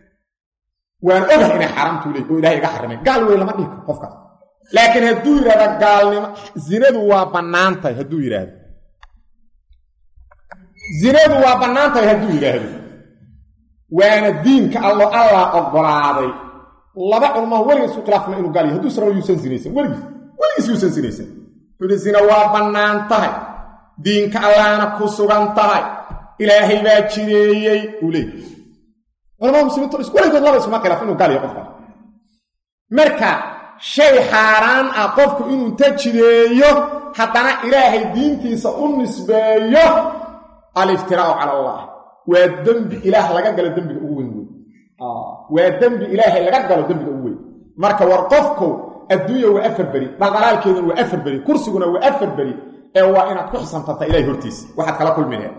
waan ogahay inay xaaraamtuu leey oo ilahay iga xarimay gaal wey lama dhihi karo qofkaas laakiin hadduu yidhahda gaalnimo zinadu waa bannaan tahay hadduu yidhaahdo zinadu waa bannaan tahay hadduu yidhaahdo waana diinka allo allah oggolaaday laba culmaha weligiis ku khilaafma inuu gaal yahy hadduu saraba yuusan sinaysan weligiis weligiis yuusan sinaysan wuxuu yidhi zina waa bannaan tahay diinka allaana ku sugan tahay ilaahay baa jireeyey uu leeyay culamada muslimiintu weligood laba iskuma khilaaf inuu gaal yahay qofkaas marka shay xaaraan ah qofku inuu inta jireeyo haddana ilaahay diintiisa u nisbeeyo aliftiraa'u cala allah waa dembi ilaah laga galo dembiga ugu weyn wey waa dembi ilaahay laga galo dembiga ugu weyn marka war qofkow adduunya waa afar beri dhaldhalaalkeeduna waa afar beri kursiguna waa afar beri ee waa inaad ku xisantartaa ilahay hortiisa waxaad kala kulminayaa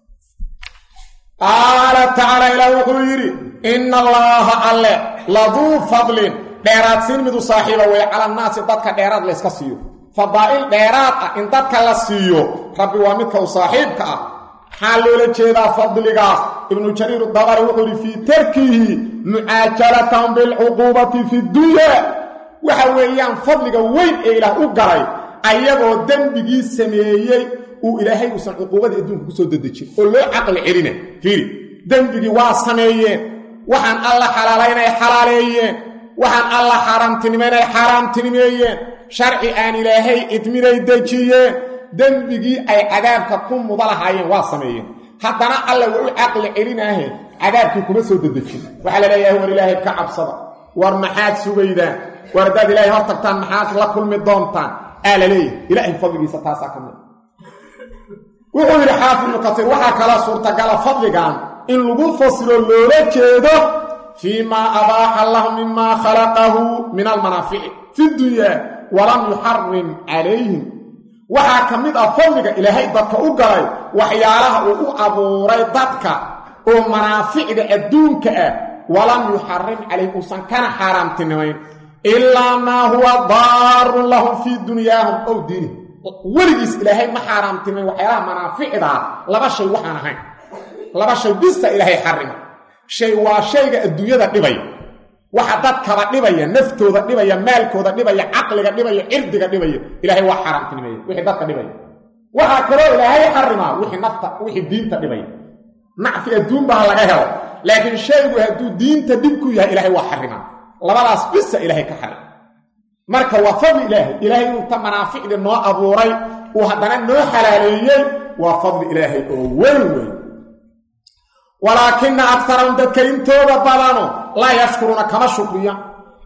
qaala tacaala ilaah wuxuu yidhi inna allaaha alle laduu fadlin dheeraadsiin midu saaxiiba wey calannaasi dadka dheeraad layska siiyo fadaa'il dheeraad ah in dadka la siiyo rabbi waa midka u saaxiibka ah maxaa loola jeedaa fadligaas ibnu jariir dabari wuxuu yidhi fii tarkihi mucaajalatahum bilcuquubati fi dunya waxa weeyaan fadliga weyn ee ilaah u galay ayagoo dembigii sameeyey uu ilaahay uusan cuquubadii adduunka ku soo dedejin oo loo caqli celina fiiri dembigii waa sameeyeen waxaan alla xalaalaynay xalaaleeyeen waxaan alla xaaraamtinimaynay xaaraamtinimeeyeen sharci aan ilaahay idminay dejiyeen dembigii ay cadaabka ku muda lahaayeen waa sameeyeen haddana alla waa u caqli celinaahe cadaabkii kuma soo dedejin waxaa la leeyahay war ilaahay ka cabsada war maxaad sugaydaan war haddaad ilaahay hor tagtaan maxaad la kulmi doontaan aa la leeyahay ilaahay fadligiisa taasaa ka mid wuxuu yidhi xaafid ibnu kasiir waxaa kala suurtagala fadligan in lagu fasiro loola jeedo fii maa abaaxa lahu mimaa khalaqahu min almanaafici fi dunyaa walam yuxarim calayhim waxaa ka mid ah fadliga ilaahay dadka u galay waxyaalaha uu u abuuray dadka oo manaaficda adduunka ah walam yuxarim calayhim uusan kana xaaraamtinimayn ilaa maa huwa daarun lahum fii dunyaahum ow diinihim weligiis ilaahay ma xaaraamtimayn waxyaalaha manaaficdaa laba shay waxaan ahayn laba shay bista ilaahay xarima shay waa shayga adduunyada dhibaya waxa dadkaba dhibaya naftooda dhibaya maalkooda dhibaya caqliga dhibaya cirdiga dhibaya ilaahay waa xaaraamtinimeeya wixii dadka dhibaya waxaa kaloo ilaahay xarimaa wixii nafta wixii diinta dhibaya nacfi adduun baa laga helo laakiin shaygu hadduu diinta dhib ku yahay ilaahay waa xarimaa labadaas bisa ilaahay ka xarim marka waa fadli ilaahay ilaahay inta manaaficdii noo abuuray uu haddana noo xalaaleeyey waa fadli ilaahay oo weyn weyn walaakina akarahum dadka intooda badano laa yashkuruuna kama shukriya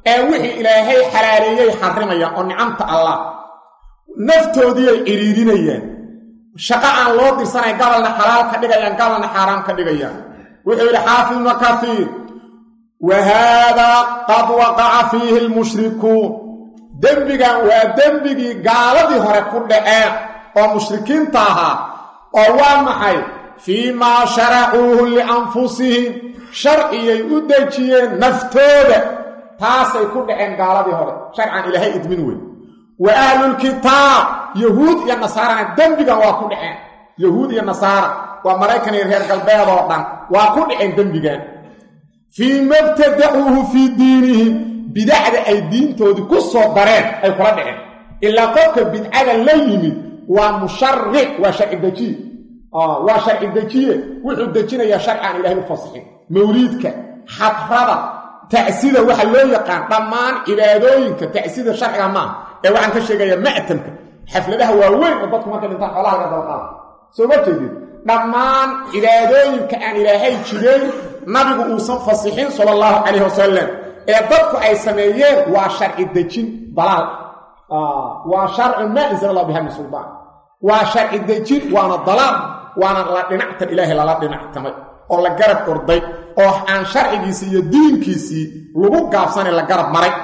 ee wixii ilaahay xalaaleeyey xarimayaan oo nicamta allah naftoodiiyay cidhiidinayaan shaqo aan loo dirsanay gabalna xalaal ka dhigayaan gabalna xaaraam ka dhigayaan wuxuu yidhi xaafid ibnu kaiir wa haadaa qad waqaca fiihi lmushrikuun dembigan waa dembigii gaaladii hore ku dhaceen oo mushrikiinta ahaa oo waa maxay fii maa sharacuuhu lianfusihim sharciyay u dejiyeen naftooda taasay ku dhaceen gaaladii hore sharcan ilaahay idmin weyn wa ahlulkitaab yahuud iyo nasaarana dembigan waa ku dhaceen yahuud iyo nasaara waa maraykan iyo reer galbeed oo dhan waa ku dhaceen dembigan fii mabtadacuuhu fii diinihim bidacda ay diintoodii ku soo dareen ay kula dhaceen ilaa qofka bidcada la yimid waa musharic waa sharci dejiye waa sharci dejiye wuxuu dejinayaa sharci aan ilahay u fasixin mawliidka xadrada tacsida waxa loo yaqaan dhammaan cibaadooyinka tacsida sharciga maaha ee waxaan ka sheegayaa ma'tamka xafladaha waaweyn oo dadku markay dhintaan xoolaha laga dabaqaada soo ma jeedid dhammaan cibaadooyinka aan ilaahay jidayn nabigu uusan fasixin sala allahu calayhi wasalam ee dadku ay sameeyeen waa sharci dejin dalaal waa sharcun maa insala allah biha min suldaan waa sharci dejin waana dalaal waana la dhinactan ilaahay lala dhinactamay oo la garab orday oo aan sharcigiisii iyo diinkiisii lagu gaabsanay la garab maray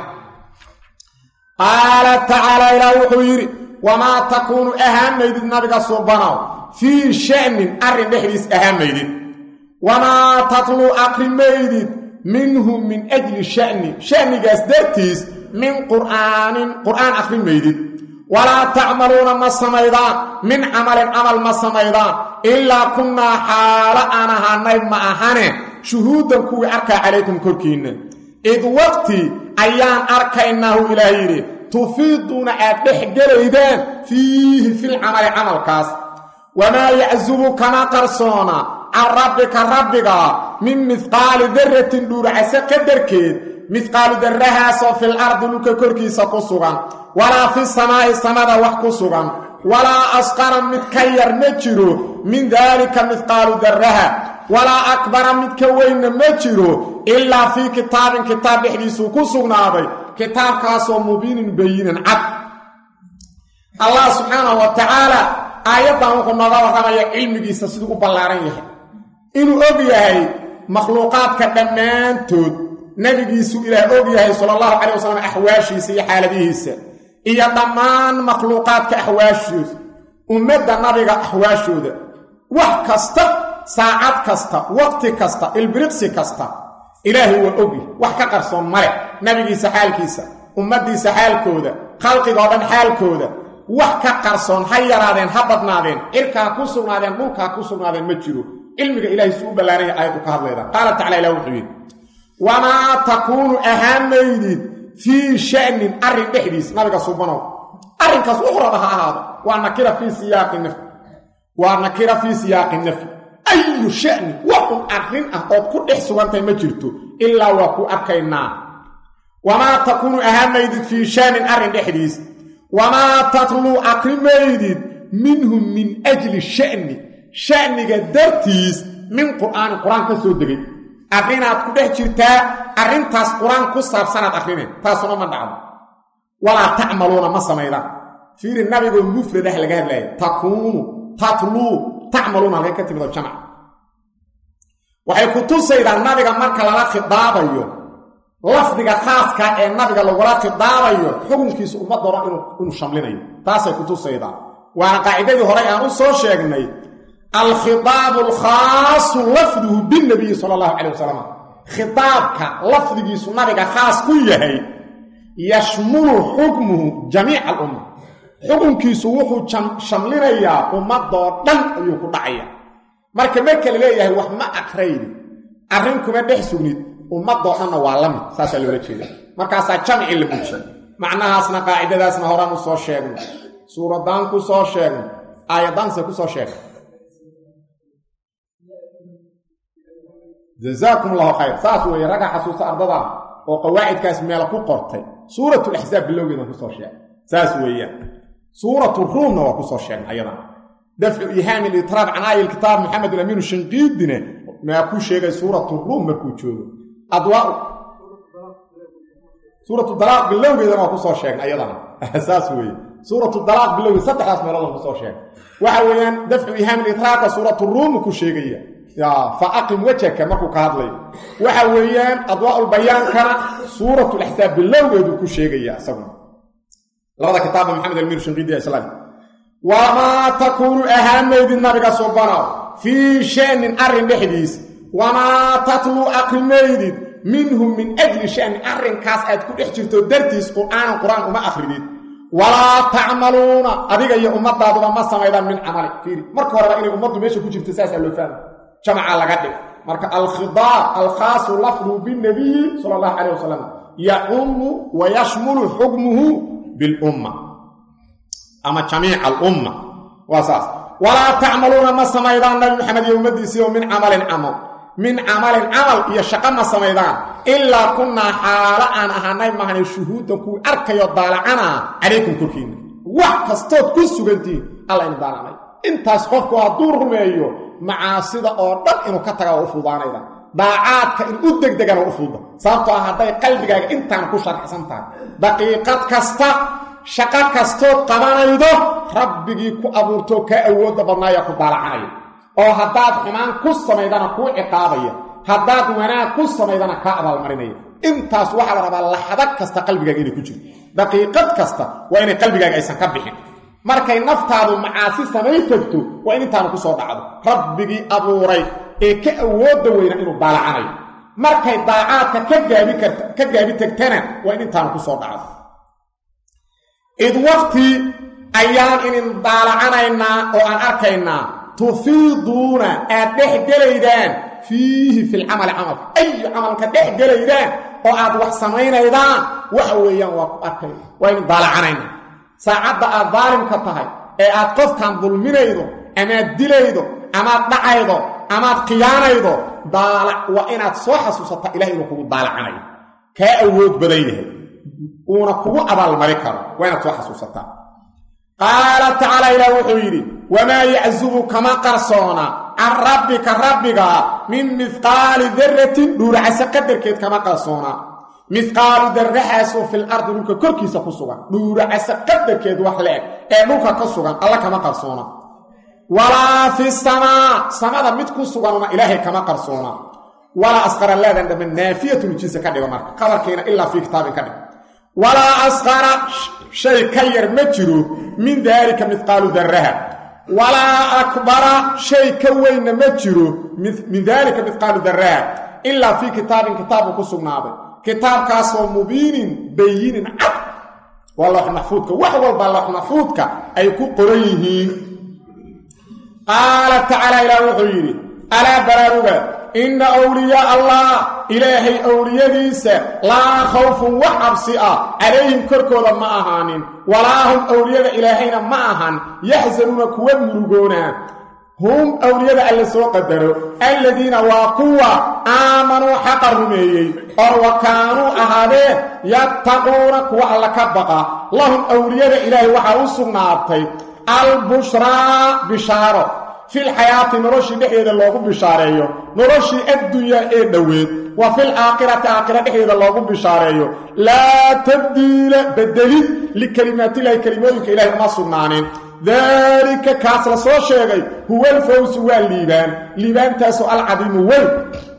qaala tacaala ilaah wuxuu yidhi wamaa takuunu ahaamaydid nabiga subanow fii sha'nin arrin dhexdiis ahaamaydid wamaa tatluu aqrimaydid minhu min ajli sha'ni sha'nigaas dartiis min qur'aanin qur'aan akhrimaydid walaa tacmaluuna ma samaydaan min camalin camal ma samaydaan ilaa kunnaa xaalo aan ahaanay ma ahane shuhuudan kuwii arkaa calaykum korkiinna id waqti ayaan arkaynaahu ilaah yidhi tufiiduuna aad dhex gelaydaan fiihi filcamali camalkaas wamaa yacsubu kama qarsoona can rabbika rabbiga min midqaali darratin dhuuracase qadarkeed midqaalu darrahaasoo fil ardi dhulka korkiisa ku sugan walaa fi samaa'i samada wax ku sugan walaa asqara mid ka yar ma jiro min daalika midqaalu darraha walaa akbara mid ka weynna ma jiro ilaa fii kitaabin kitaab dhexdiisuu ku sugnaaday kitaabkaasoo mubiinin bayinan cad allah subxaanahu wa tacaala aayaddan wuxuu nooga warramaya cilmigiisa siduu u ballaaran yahay inuu og yahay makhluuqaadka dhammaantood nebigiisu ilaah og yahay sala allahu calay wasalam axwaashiisa iyo xaaladihiisa iyo dhammaan makhluuqaadka axwaashooda ummadda nabiga axwaashooda wax kasta saacad kasta waqti kasta ilbiriqsi kasta ilaahay waa ogyahy wax ka qarsoon male nabigiisa xaalkiisa ummaddiisa xaalkooda khalqiga oo dhan xaalkooda wax ka qarsoon ha yaraadeen ha badnaadeen cirkaa ku sugnaadeen dhulkaa ku sugnaadeen ma jiro cilmiga ilahay suu u ballaaranya aayaddu ka hadlayda qaala tacala ilah wuxuu yidhi wamaa takuunu ahaamaydid fii sha'nin arrin dhexdiis nabiga subanow arrinkaas wuxuu raba ha ahaado waa nakira fii siyaaqi nafyi waa nakira fii siyaaqi nafyi ayu sha'ni wax un arrin ah ood ku dhex sugantahay ma jirto ilaa waa ku arkaynaa wamaa takuunu ahaamaydid fii sha'nin arrin dhexdiis wamaa tatluu akrimaydid minhu min ajli sha'ni sha'niga dartiis min qur'aanin qur-aan ka soo degay arrinaad ku dhex jirtaa arrintaas qur-aan ku saabsanaad akrineen taasuna ma dhacdo walaa tacmaluuna ma samaydaan fiiri nabigoo mufradah laga hadlaaya takuunu tatluu tacmaluuna halkay ka timidoo jamac waxay ku tusaydaa nabiga marka lala khidaabayo lafdiga khaaska ee nabiga lagula khidaabayo xukunkiisu ummadda hore inuu shamlinayo taasay ku tusaydaa waana qaacidadii hore aan u soo sheegnay alkhidaabu alkhaasu lafduhu binnabiyi sala allahu calay wasalam khitaabka lafdigiisu nabiga khaas ku yahay yashmulu xukmuhu jamiica alumma xukunkiisu wuxuu shamlinayaa ummadoo dhan ayuu ku dhacaya marka marka la leeyahay wax ma akrayni arrin kuma dhex sugnid ummadoo dhanna waa la mid saasaa loola jeeda markaasaa jamci la muujiye macnahaasna qaacidadaasna horaan u soo sheegnay suuraddaan ku soo sheegnay aayaddaanse ku soo sheegnay jazaakum allahu khayr saas weeye ragga xasuusta ardadaa oo qawaacidkaas meel ku qortay suuratulaxsaab bilowgeedan kusoo sheegay saas weeyaan suuratu ruumna waa kusoo sheegnay ayadan dafcu ihaami litraab can aaya kitaab maxamed alamiinu shinqiidine maa ku sheegay suuratu ruum markuu joogo adwaa suuratu dalaaq bilowgeedana waa kusoo sheegnay ayadana saas weeye suuratu dalaaq bilowgeed saddexdaas meelood aan kusoo sheegnay waxa weeyaan dafcu ihaam litraaqa suuratu ruum ku sheegaya fa aqim wajhaka markuu ka hadlayo waxa weeyaan adwaaulbayaankana suuratulaxsaab bilowgeeduu ku sheegaya isaguna labada kitaaba maxamed almiir shinqidi islaam wamaa takuunu ahaamaydid nabiga subanow fii shanin arrin dhexdiis wamaa tatluu aqrimaydid minhu min ajli shanin arrinkaas aad ku dhex jirto dartiis qur'aanan qur-aan uma akridid walaa tacmaluuna adiga iyo ummadaaduba ma samaydaan min camali fiiri marka horeba inay ummaddu meesha ku jirto saasaa loo fahma jamaca laga dhig marka alkhidaab alkhaasu lafduhu binnabiyi sala allahu calayh wasalam yacumu wa yashmulu xukmuhu bilumma ama jamiica alumma waa saas walaa tacmaluuna ma samaydaan nabi maxamed iyo ummaddiisii oo min camalin camal min camalin camal iyo shaqo ma samaydaan ilaa kunnaa xaalo aan ahaanay mahane shuhuuddan kuwii arkayo daalacanaa calaykum korkiinna wax kastood ku sugantihiin alla inu daalacnay intaas qofku hadduu rumeeyo macaasida oo dhan inuu ka taga waa u fuudaanayda daacaadka in u degdegana waa u fuuda sababtoo ah hadday qalbigaaga intaan ku sharxsan tahay daqiiqad kasta shaqo kastood qabanaydo rabbigii ku abuurtoo kaa awoodda badnaaya ku daalacanaya oo haddaad xumaan ku samaydana kuu ciqaabaya haddaad wanaag ku samaydana kaa abaalmarinaya intaas waxaa la rabaa laxdo kasta qalbigaaga inay ku jirto daqiiqad kasta waa inay qalbigaaga aysan ka bixin markay naftaadu macaasi samay tagto waa in intaanu ku soo dhacdo rabbigii abuuray ee ka awoodda weyna inuu daalacanayo markay daacaadka ka gaabi karta ka gaabi tagtana waa in intaanu ku soo dhacdo id waqti ayaan inin daalacanaynaa oo aan arkaynaa tufiiduuna aad dhex gelaydaan fiihi filcamali camalka ayu camalka dhex gelaydaan oo aad wax samaynaydaan waxa weeyaan waa ku arkayna waa inin daalacanaynaa saacadda aad daalimka tahay ee aad qofkan dulminaydo amaad dilaydo amaad dhacaydo amaad khiyaanaydo daalac waa inaad soo xasuusata ilahay inuu kugu daalacanayo kaa awood badan yahay uuna kugu abaalmari karo waa inaad soo xasuusataa qaala tacaala ilaah wuxuu yidhi wamaa yaczubu kama qarsoona can rabbika rabbiga min mihqaali daratin dhuuracase qadarkeed kama qarsoona mihqaalu darraxaasoo fil ardi dhulka korkiisa ku sugan dhuuracase qadarkeed wax la-eg ee dhulka ka sugan alla kama qarsoona walaa fi samaa samada mid ku suganuna ilaahay kama qarsoona walaa asqara laadan dhamme naafiyatun jinsi ka dhigo marka qabarkiina ilaa fii kitaabin ka dhig walaa asqara shay ka yar ma jiro min daalika mihqaalu darraha walaa akbara shay ka weynna ma jiro min daalika mihqaalu darraha ilaa fii kitaabin kitaabku ku sugnaaday kitaabkaasoo mubiinin bayinin cad waa loox maxfuudka wax walba loox maxfuudka ay ku qoran yihiin qaala tacaala ilaah wuxuu yidhi alaa baraaruga inna awliyaa allah ilaahay owliyadiisa laa khawfun wax cabsi ah calayhim korkooda ma ahaanin walaa hum owliyada ilaahayna ma ahan yaxsanuuna kuwa murugoonaa hum owliyada alla soo qadaro alladiina waa kuwa aamanuu xaqa rumeeyey oo wa kaanuu ahaadeen yattaquuna kuwa alla ka baqa lahum owliyada ilaahay waxaa u sugnaatay albushraa bishaaro fil xayaati noloshii dhexdeeda loogu bishaareeyo noloshii addunyaa ee dhoweed wa fil aakhirati aakhira dhexdeeda loogu bishaareeyo laa tabdiila bedelid likelimaatillahi kelimooyinka ilahay uma sugnaanin daalika kaas la soo sheegay huwa alfawsu waa liibaan liibaantaasoo alcadiimu weyn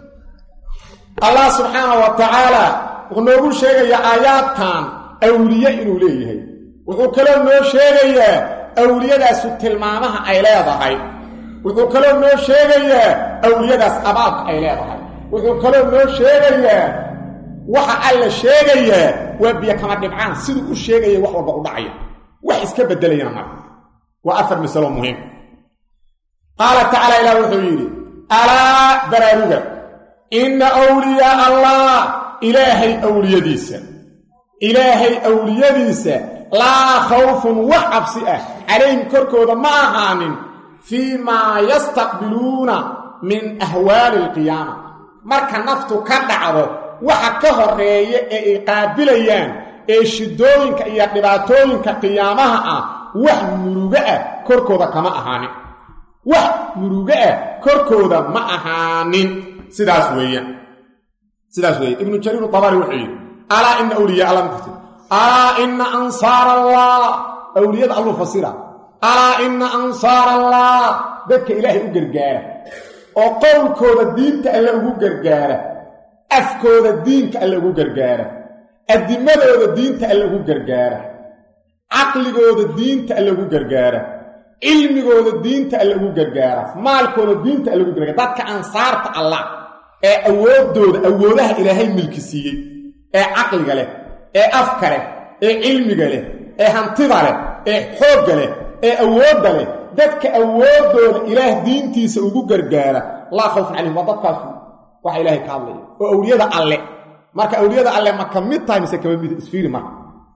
allah subxaana wa tacaala wuxuu noogu sheegayaa aayaadkan awliye inuu leeyahay wuxuu kaloo noo sheegayaa awliyadaasu tilmaamaha ay leedahay wuxuu kaloo noo sheegayaa awliyadaas abaabka ay leedahay wuxuu kaloo noo sheegayaa waxa alla sheegayaa waa biyo kama dhibcaan siduu u sheegaya wax walba u dhacaya wax iska beddelayana marka waa afar masalo muhiim qaala tacaala ilaah wuxuu yidhi alaa baraaruga inna awliyaa allah ilaahay awliyadiisa ilaahay awliyadiisa laa khawfun wax cabsi ah calayhim korkooda ma ahaanin fii maa yastaqbiluuna min ahwaali alqiyaama marka naftu ka dhacdo waxa ka horeeya ee ay qaabilayaan ee shidooyinka iyo dhibaatooyinka qiyaamaha ah wax murugo ah korkooda kama ahaanin wax murugo ah korkooda ma ahaanin sidaas weeyaan sidaas weeye ibnu jariir dabari wuxuu yidhi alaa ina awliyaa alla mafasir alaa ina ansaar allah awliyada alluu fasira alaa ina ansaar allah dadka ilaahay u gargaara oo qowlkooda diinta alle ugu gargaara afkooda diinka alle ugu gargaara adimadooda diinta alle ugu gargaara caqligooda diinta alle ugu gargaara cilmigooda diinta alle ugu gargaara maalkooda diinta alle ugu gargaara dadka ansaarta allah ee awooddooda awoodaha ilaahay milki siiyey ee caqliga leh ee afka leh ee cilmiga leh ee hantida leh ee xoogga leh ee awoodda leh dadka awooddooda ilaah diintiisa ugu gargaara laa khawfun calayhim waa dadkaas waxa ilaahay ka hadlaya oo awliyada alle marka awliyada alle ma ka mid tahay mise kama mid isfiiri marka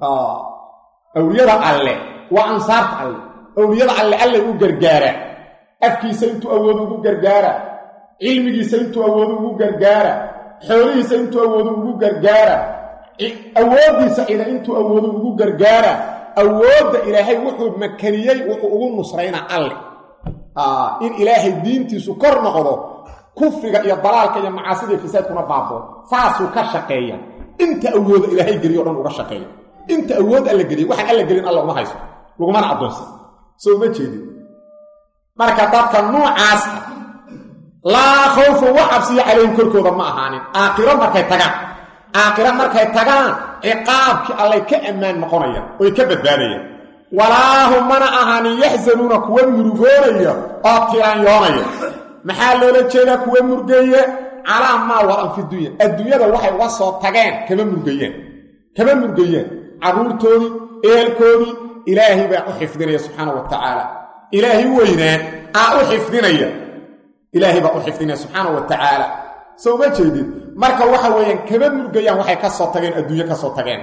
awliyada alle waa ansaarta alle awliyada alle alle u gargaara afkiisa intuu awoodo ugu gargaara cilmigiisa intuu awoodo ugu gargaara xoolihiisa intuu awoodo ugu gargaara awooddiisa ciidan intuu awoodo ugu gargaara awoodda ilaahay wuxuu makaniyey wuxuu ugu nusraynaa alle in ilaahay diintiisu kor noqdo kufriga iyo dalaalka iyo macaasida iyo fasaadkuna baaboo saasuu ka shaqeeya inta awooda ilaahay geliyo o dhan uga shaqeeya inta awood alla geliya waxaan alla gelin alla uma hayso lagumana addoonsan soo uma jeedin marka dadka noocaas ah laa khawfun wax cabsiya calayhim korkooda ma ahaanin aakhiro markay tagaan aakhiro markay tagaan ciqaabkii allay ka ammaan noqonayaan oy ka badbaadayaan walaahum mana ahaanin yaxsanuuna kuwa murugoonaya oo tiraanyoonaya maxaa loola jeedaa kuwa murgeeye calaa maa waran fi dunya adduunyada waxay uga soo tageen kama murgayeen kama murgayeen carruurtoodii eelkoodii ilaahay baa u xifdinaya subxaana wa tacaala ilaahay weynaa aa u xifdinaya ilaahay baa u xifdinaya subxaana wa tacaala soo ma jeedid marka waxa weeyaan kama murgayaan waxay ka soo tageen adduunyo ka soo tageen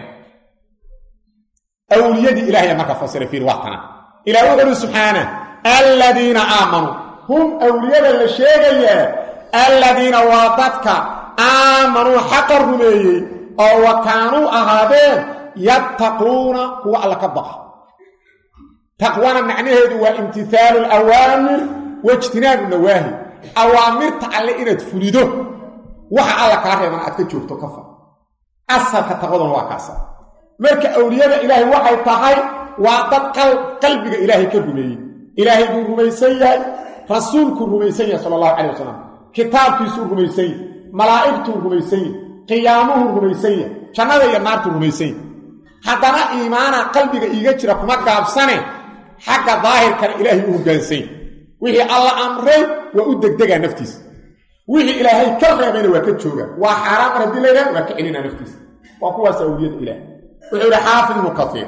awliyadii ilahaya marka fasiray fiir waatana ilah wuxu uhi subxaana aladiina aamanuu hum awliyada la sheegayaa aladiina waa dadka aamanuu xaqa rumeeyey oo wa kaanuu ahaadeen yattaquuna kuwa alla ka baqa taqwana macnaheedu waa imtihaalu alawaamir waijtinaabu nawaahi awaamirta alle inaad fulido waxa alla kaa reebana aad ka joogto ka far asalka taqwaduna waa kaasa marka awliyada ilaahay waxay tahay waa dad qalbiga ilaahay ka rumeeyey ilaahay buu rumaysan yahay rasuulkuu rumaysan yahay sala allahu calay wasalam kitaabkiisuu rumaysan yahy malaa'igtuu rumaysan yahy qiyaamuhuu rumaysan yahay jannada iyo naartuu rumaysan yahy haddana iimaana qalbiga iiga jira kuma gaabsane xagga daahirkana ilaahay u hoggaansan yahy wixii alla amray waa u degdegaa naftiisa wixii ilaahay ka reebayna waa ka joogaa waa xaaraan mar haddii laydhaha waa ka celinaa naftiisa waa kuwaas awliyada ilaah wuxuu yidhi xaafid ibnu katiir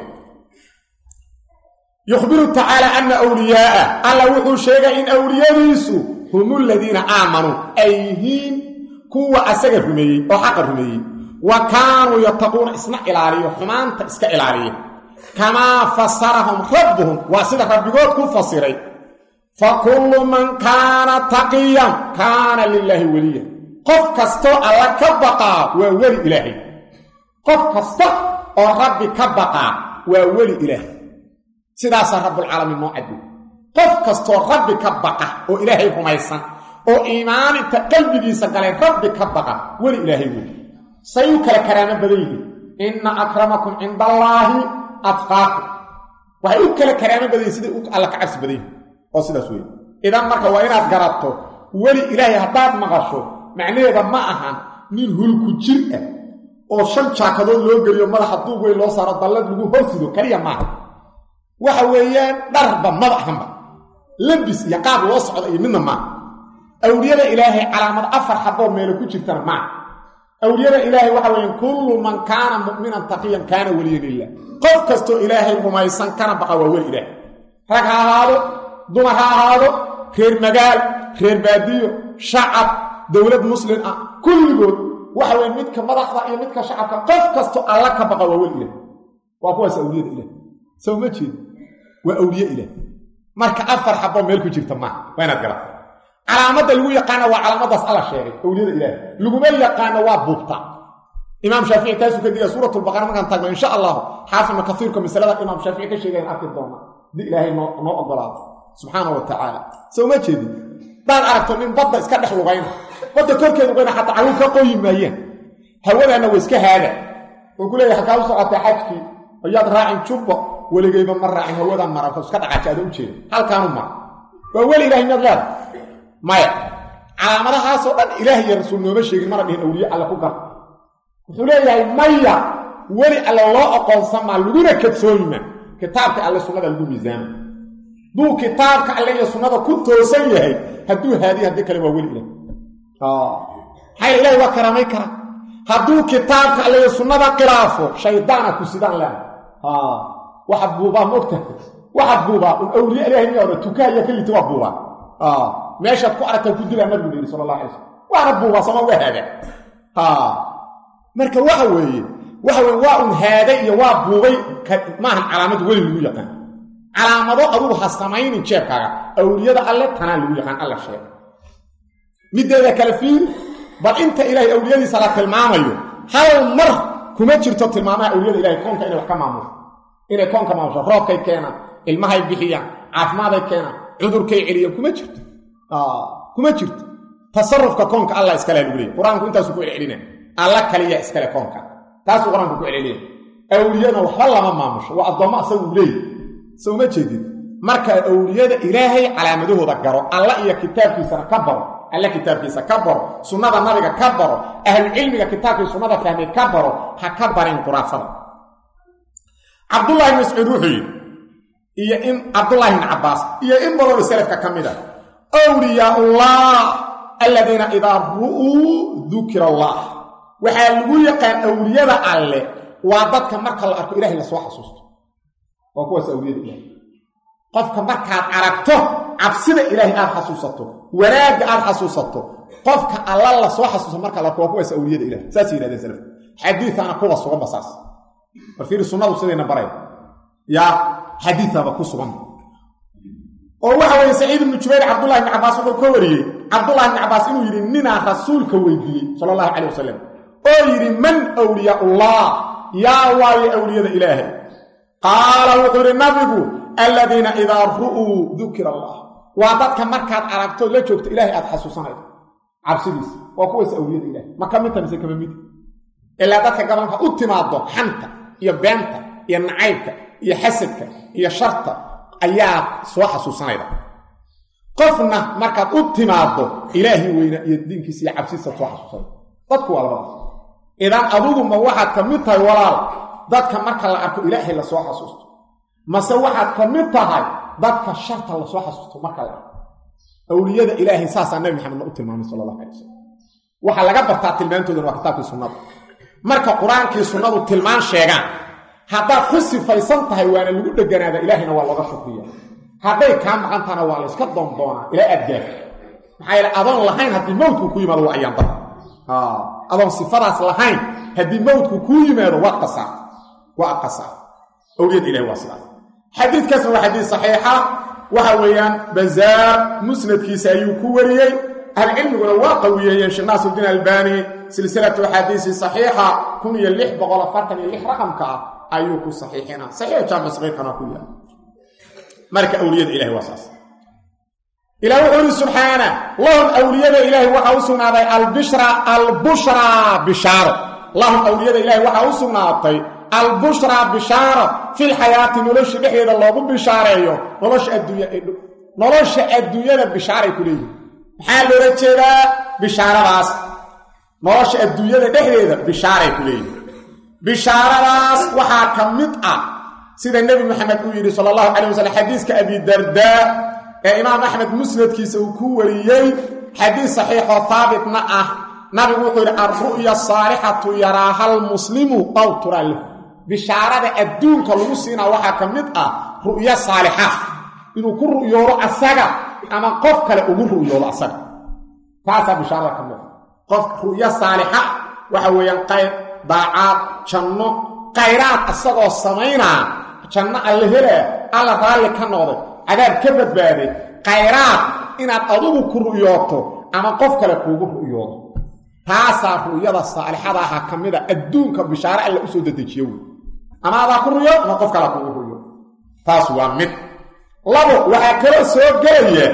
yukhbiru tacaala ana wliyaa'ah alla wuxuu sheegay in awliyadiisu hum aladiina aamanuu ay yihiin kuwa asaga rumeeyey oo xaqa rumeeyey wa kaanuu yattaquuna isna ilaaliyo xumaanta iska ilaaliya kamaa fasarahum rabbuhum waa sida rabbigood ku fasiray fa kullu man kaana taqiyan kaana lilaahi weliya qof kastoo alla ka baqaa waa weli ilaahay qof kasta oo rabbi ka baqaa waa weli ilaahay sidaasaa rabbulcaalamiin noo caddi qof kastoo rabbi ka baqa oo ilaahay rumaysan oo iimaaninta qalbigiisa galay rabbi ka baqa weli ilaahay weli say u kala karaamo badan yihiin inna akramakum cinda allaahi atqaakum waxay u kala karaamo badan yihin siday alla ka cabsi badan yihin oo sidaas weeye idan marka waa inaad garato weli ilaahay haddaad maqasho macnaheeda ma ahan nin hulku jir ah oo shan jaakadood loo geliyo madaxa duub weyn loo saaro dallad lagu horsido kaliya maaha waxa weeyaan dharba maba ahanba labis iyo qaab loo socda iyo midna maaha awliyada ilaahay calaamad afar xaboo meelo ku jirtana maaha awliyada ilaahay waxa weeyaan kullu man kaana mu'minan taqiyan kaana weliyan lilah qof kastoo ilaahay rumaysan kana baqa waa weli ilaahay rag ha ahaado dumar ha ahaado reer magaal reer baadiyo shacab dowlad muslim ah kulligood waxa weeye midka madaxda iyo midka shacabka qof kastoo alla ka baqa waa weli ilaah waa kuwaas awliyada ilaah soo ma jeed waa awliye ilaah marka afar xaboo meel ku jirta maaha waa inaad garata calaamadda lagu yaqaana waa calaamadaas alla sheegay awliyada ilaah laguma yaqaano waa buubta imaam shaafici taasuu ka diga suuratulbaqara markaan taagno insha allahu xaafidna kasiirka masalada imaam shaafici ka sheegayan arki doona haddii ilaahay noo ogolaado subxaana wa tacaala soo ma jeedin hadaad aragto nin badda iska dhex lugayna badda korkeed lugayna xataa caruur ka qoyi maayaan hawadaanna waa iska haada oo ku leeyahay halkaa u socotay xajkii ayaad raacin jubba weligayba ma raacin hawadan mara iska dhaqaaji ada u jeeda halkaanu mara waa weli ilahay miyaad leeda maya calaamadahaasoo dhan ilaah iyo rasuul nooma sheegin mana dhihin awliye alle ku gar wuxuu leeyahay maya weli alle loo aqoonsamaa laguna kadsoomima kitaabka alle sunnada lagu miisaama duu kitaabka alle iyo sunnada ku toosan yahay hadduu haadiy haddii kale waa weli ilah maxaa ilahi waa karaamay kara hadduu kitaabka alle iyo sunnada khilaafo shaydaana ku sidaan leena waxaad buubaa moogta waxaad buubaa un awliye ilahay miyaa odha tukaha iyo kelita waa buubaa meeshaad ku aragtaa ku dilaa nabigu yidhi sala allah alay slam waana buubaa sama waa haagaa marka waxa weeye waxa weye waa un haaday iyo waa buubay maahan calaamad weli lagu yaqaan calaamado adugu ha samaynin jeebkaaga awliyada alle tanaa lagu yaqaan alla sheega mideeda kale fiir bal inta ilaahay awliyadiisa la tilmaamayo hal mar kuma jirto tilmaamaha awliyada ilahay koonka inay wax ka maamusho inay koonka maamusho roobkay keenaan ilmahay bixiyaan caafimaaday keenaan cudurkay celiyaan kuma jirto kuma jirto tasarufka koonka allah iskale lagu leeyay qur-aanku intaasuu ku celcelina alla kaliya iskale koonka taasuu qur-aanku ku celceliya awliyana waxba lama maamusho waa addoommo asagu leey sowma jeedid marka awliyada ilaahay calaamadahooda garo alla iyo kitaabkiisana ka baro alla kitaabkiisa ka baro sunnada nabiga ka baro ahlucilmiga kitaabkii sunnada fahmay ka baro ha ka barin quraafada cabdullahi mascuud wuxuu yidhi iyo in cabdullaahi bn cabbaas iyo in badanoo salafka ka mid a wliyaullah aladiina idaa ru'uu dukira allah waxaa lagu yaqaan awliyada alle waa dadka marka la arko ilahay lasoo xasuusto waa kuwaas awliyada ilahay qofka markaad aragto cabsida ilaahay aad xasuusato wanaagga aad xasuusato qofka alla lasoo xasuusto marka la arko waa kuwaas awliyada ilahay saasay yihahdeen salafka xadiiaana kuwa suganba saas bal fiiri sunnadu sidayna baray yaa xadiiaba ku sugan oo waxa weeye saciid ibnu jubayr cabdullahi ibni cabbaas wuxuu ka wariyey cabdullahi ibni cabbaas inuu yidhi ninaa rasuulka weydiiyey sala allahu calay wasalam oo yidhi man wliyaullah yaa waaye awliyada ilaahay qaala wuxuu yidhi nabigu aladiina idaa ru'uu dukira allah waa dadka markaad aragto la joogto ilaahay aad xasuusanayso cabsidiisa waa kuwaas awliyada ilahay ma ka midta mise kama mid ilaa dadka gabanka u timaado xanta iyo beenta iyo nacaybka iyo xasadka iyo sharta ayaa soo xasuusanayda qofna markaad u timaaddo ilaahay weyna iyo diinkiisa iyo cabsiisa soo xasuusanay dadku waa labadaas idan aduguma waxaad ka mid tahay walaal dadka marka la arko ilaahay lasoo xasuusto mase waxaad ka mid tahay dadka sharta lasoo xasuusto marka la arko awliyada ilaahay saasaa nabi maxamedna u tilmaamay sala allahu alay wasalam waxaa laga bartaa tilmaantoodana waa kitaabkii sunnada marka qur-aankii sunnadu tilmaan sheegaan haddaad ku sifaysan tahay waana lagu dheganaada ilaahayna waa looga shukriya hadday kaa maqan tahana waa layska doondoonaa ilaa aad gaarto maxaa yeele adoon lahayn haddii mawdku ku yimaado waa ayaan dara adoon sifadaas lahayn haddii mawdku kuu yimaado waad qasaa waa qasaa awliyada ilahi waa sidaas xadiidkaasna waa xadiid saxiixa waxa weeyaan bazaar musnadkiisa ayuu ku wariyey ahlucilmiguna waa qawiyeeyeen sheekh naasirdiin albani silsilatu axaadiisi saxiixa kun iyo lix boqol afartan iyo lix raqamka ah ayuu ku saxiixina saxiix jaamic saqiiqana ku yahay marka awliyada ilahi waa saas ilah wuxuu yidhi subxaana lahum awliyada ilaahi waxaa u sugnaaday albishra albushraa bishaaro lahum awliyada ilaahi waxaa u sugnaatay albushraa bishaaro filxayaati nolosha dhexdeeda loogu bishaareeyo nolosha adduunya nolosha adduunyada bishaaray ku leeyihin maxaa loola jeedaa bishaaradaas nolosha adduunyada dhexdeeda bishaaray ku leeyihin bishaaradaas waxaa ka mid ah sida nebi maxamed uu yidhi sala allahu calay wasalam xadiiska abidardaa ee imaam axmed musnadkiisa uu ku wariyey xadiis saxiixoo haabitna ah nabigu wuxuu yidhi alru'ya saalixatu yaraaha almuslimu aw turaa lahu bishaarada adduunka lagu siinaa waxaa ka mid ah ru'yo saalixa inuu ku ru'yoodo asaga ama qof kale ugu ru'yoodo asaga taasaa bishaarada ka mid ah qof ru'yo saalixa waxa weeyaan qayr daacaad janno khayraad asagoo samaynaa janno alla helaa alla raalli ka noqday cadaab ka badbaaday khayraad inaad adugu ku ru'yooto ama qof kale kuugu ru'yoodo taasaa ru'yada saalixada ahaa ka mid a adduunka bishaare alla u soo dedejiyo wey ama adaa ku ruyo ama qof kalea kuugu ruyo taas waa mid labo waxaa kaloo soo gelaya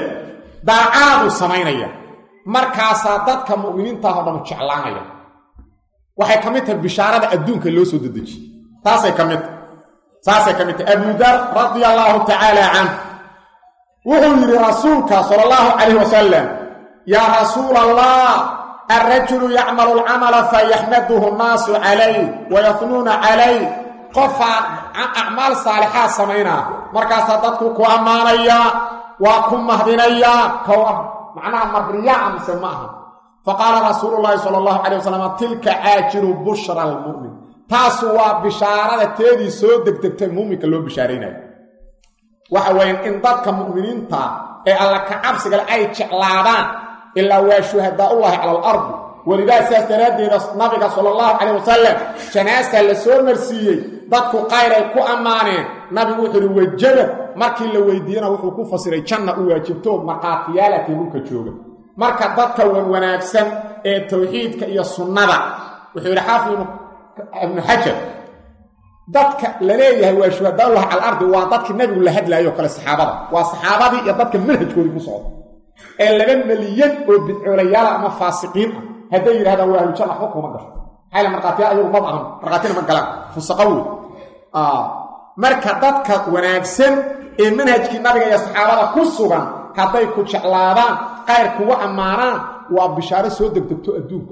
daacaadu samaynaya markaasaa dadka mu'miniintaah o dhan jeclaanaya waxay ka mid tahay bishaarada adduunka loo soo dedejiyey taasay ka mid tahay saasay ka mid tahay abudar radia allaahu tacaala canh wuxuu yidhi rasuulka sala allahu calayh wasalam yaa rasuul allah alrajulu yacmalu alcamala fayaxmaduhu nnaasu calayh wayafnuuna calayh qofaa acmaal saalixaad samaynaa markaasaa dadku ku ammaanayaa waa ku mahdinayaa kow ah macnaha mabriyaa mise ma aha faqaala rasuulu llaahi sala allahu calay wasalam tilka caajilu bushra almu'min taasu waa bishaarada teedii soo degdegtay muuminka loo bishaaraynayo waxa weeyaan in dadka mu'miniinta ee alla ka cabsigale ay jeclaadaan ilaa waa shuhadaaullaahi cala alardi welidaa sidaas daraaddeeda nabiga sala allahu calayh wasalam janaastaa la soo marsiiyey dadku qayr ay ku ammaaneen nabigu wuxuu uhi wajabad markii la weydiiyena wuxuu ku fasiray janna u waajibto markhaatiyaalakii dhulka jooga marka dadka wan wanaagsan ee tawxiidka iyo sunnada wuxuu yidhi xaafid ibnu xajar dadka la leeyahay waa shuhadaaullahi cala alardi waa dadkii nabigu la hadlaayoo kale saxaabada waa saxaabadii iyo dadka manhajkoodii ku socda ee laba meliyan oo bidcoolayaala ama faasiqiin ah hadday yidhahdaan waa ahlujanna waxba kuma gasho maxayla markhaatiya ayagu maba ahan markhaatina ma galaan fusaqa wey marka dadka wanaagsan ee manhajkii nabiga iyo saxaabada ku sugan hadday ku jeclaadaan qayr kugu ammaanaan waa bishaaro soo degdegto adduunka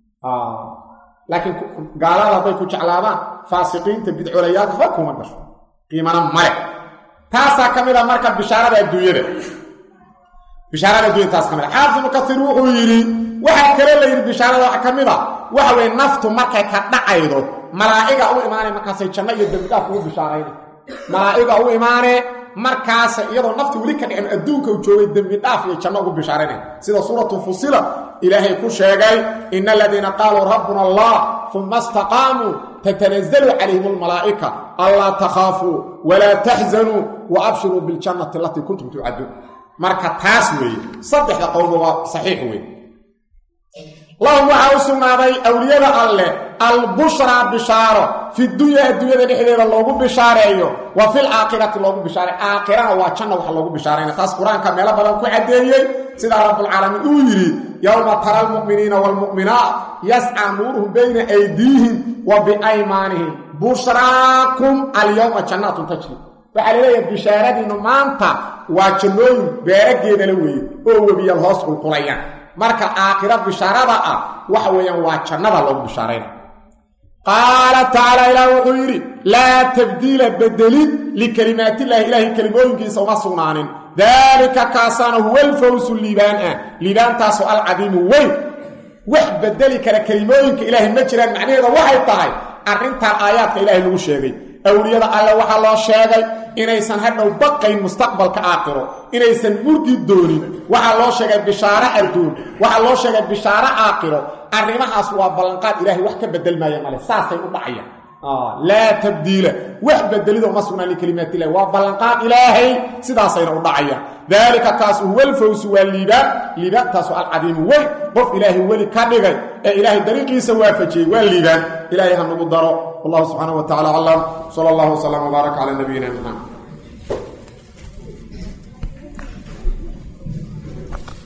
laakiin gaalada hadday ku jeclaadaan faasiqiinta bidcoolayaal waxba kuma gasho qiimana male taasaa ka mid a marka bishaarada adduunyada bishaarada adduunyada taas ka mid a xaafid ibnu kasiir wuxuu yidhi waxaa kaloo la yidhi bishaarada waxa ka mid a waxa weye naftu markay ka dhacaydo malaa'iga u imaanay markaasay janno iyo dembidhaaf ugu bishaarayna malaa'iga u imaanee markaasa iyadoo nafti weli ka dhicin adduunka u joogay dembidhaaf iyo janno ugu bishaaraynay sida suuratu fusila ilaahay ku sheegay ina aladiina qaaluu rabbuna allah uma istaqaamuu tatanazlu calayhim almalaa'ika anlaa takhaafuu walaa taxzanuu wa abshiruu biljannati alatii kuntum tucaduun marka taas weeye saddexda qowlba waa saxiix weeye lahum waxaa u sugnaaday awliyada alleh albushraa bishaaro fi dunya adduunyada dhexdeeda loogu bishaareeyo wa fil aakhirati loogu bishaareeyo aakhirana waa janna wax loogu bishaarayna taas qur-aanka meelo badan ku caddeeyey sidaa rabbulcaalamiin uu yidhi yowma tara almu'miniina waalmu'minaat yascaa nuuruhum bayna aydiihim wa biaymaanihim bushraakum alyowma jannaatun tajri waxaa laleeyahay bishaaradiinnu maanta waa jannooyin beerageedala weeye oo webiyal hoos qulqulayaan marka aakhira bishaarada ah waxa weeyaan waa jannada loogu bishaarayna qaala tacaala ilaah wuxuu yidhi laa tabdiila bedelid likelimaatillahi ilaahay kelimooyinkiisa uma sugnaanin daalika kaasaana huwa alfawsu liibaan ah liibaantaasoo alcadiimu weyn wax bedeli kara kelimooyinka ilaahay ma jiraan macnaheeda waxay tahay arrintan aayaadka ilaahay lagu sheegay awliyada alle waxaa loo sheegay inaysan hadhow baqayn mustaqbalka aakhiro inaysan murgi doonin waxaa loo sheegay bishaaro adduun waxaa loo sheegay bishaaro aakhiro arrimahaas waa ballanqaad ilaahay wax ka bedelmaaya male saasay u dhacayaan laa tabdiila wax bedelido uma sugnaan likalimaat illahi waa ballanqaad ilaahay sidaasayna u dhacayaan daalika kaas huwa alfawsu waa liibaan liibaantaasu alcadiimu weyn qof ilaahay weli ka dhigay ee ilaahay dariiqiisa waafajiyey waa liibaan ilaahay ha nagu daro wallahu subxaana wa tacala aclam sala allahu wslam wbaarak cala nabiyina muxamed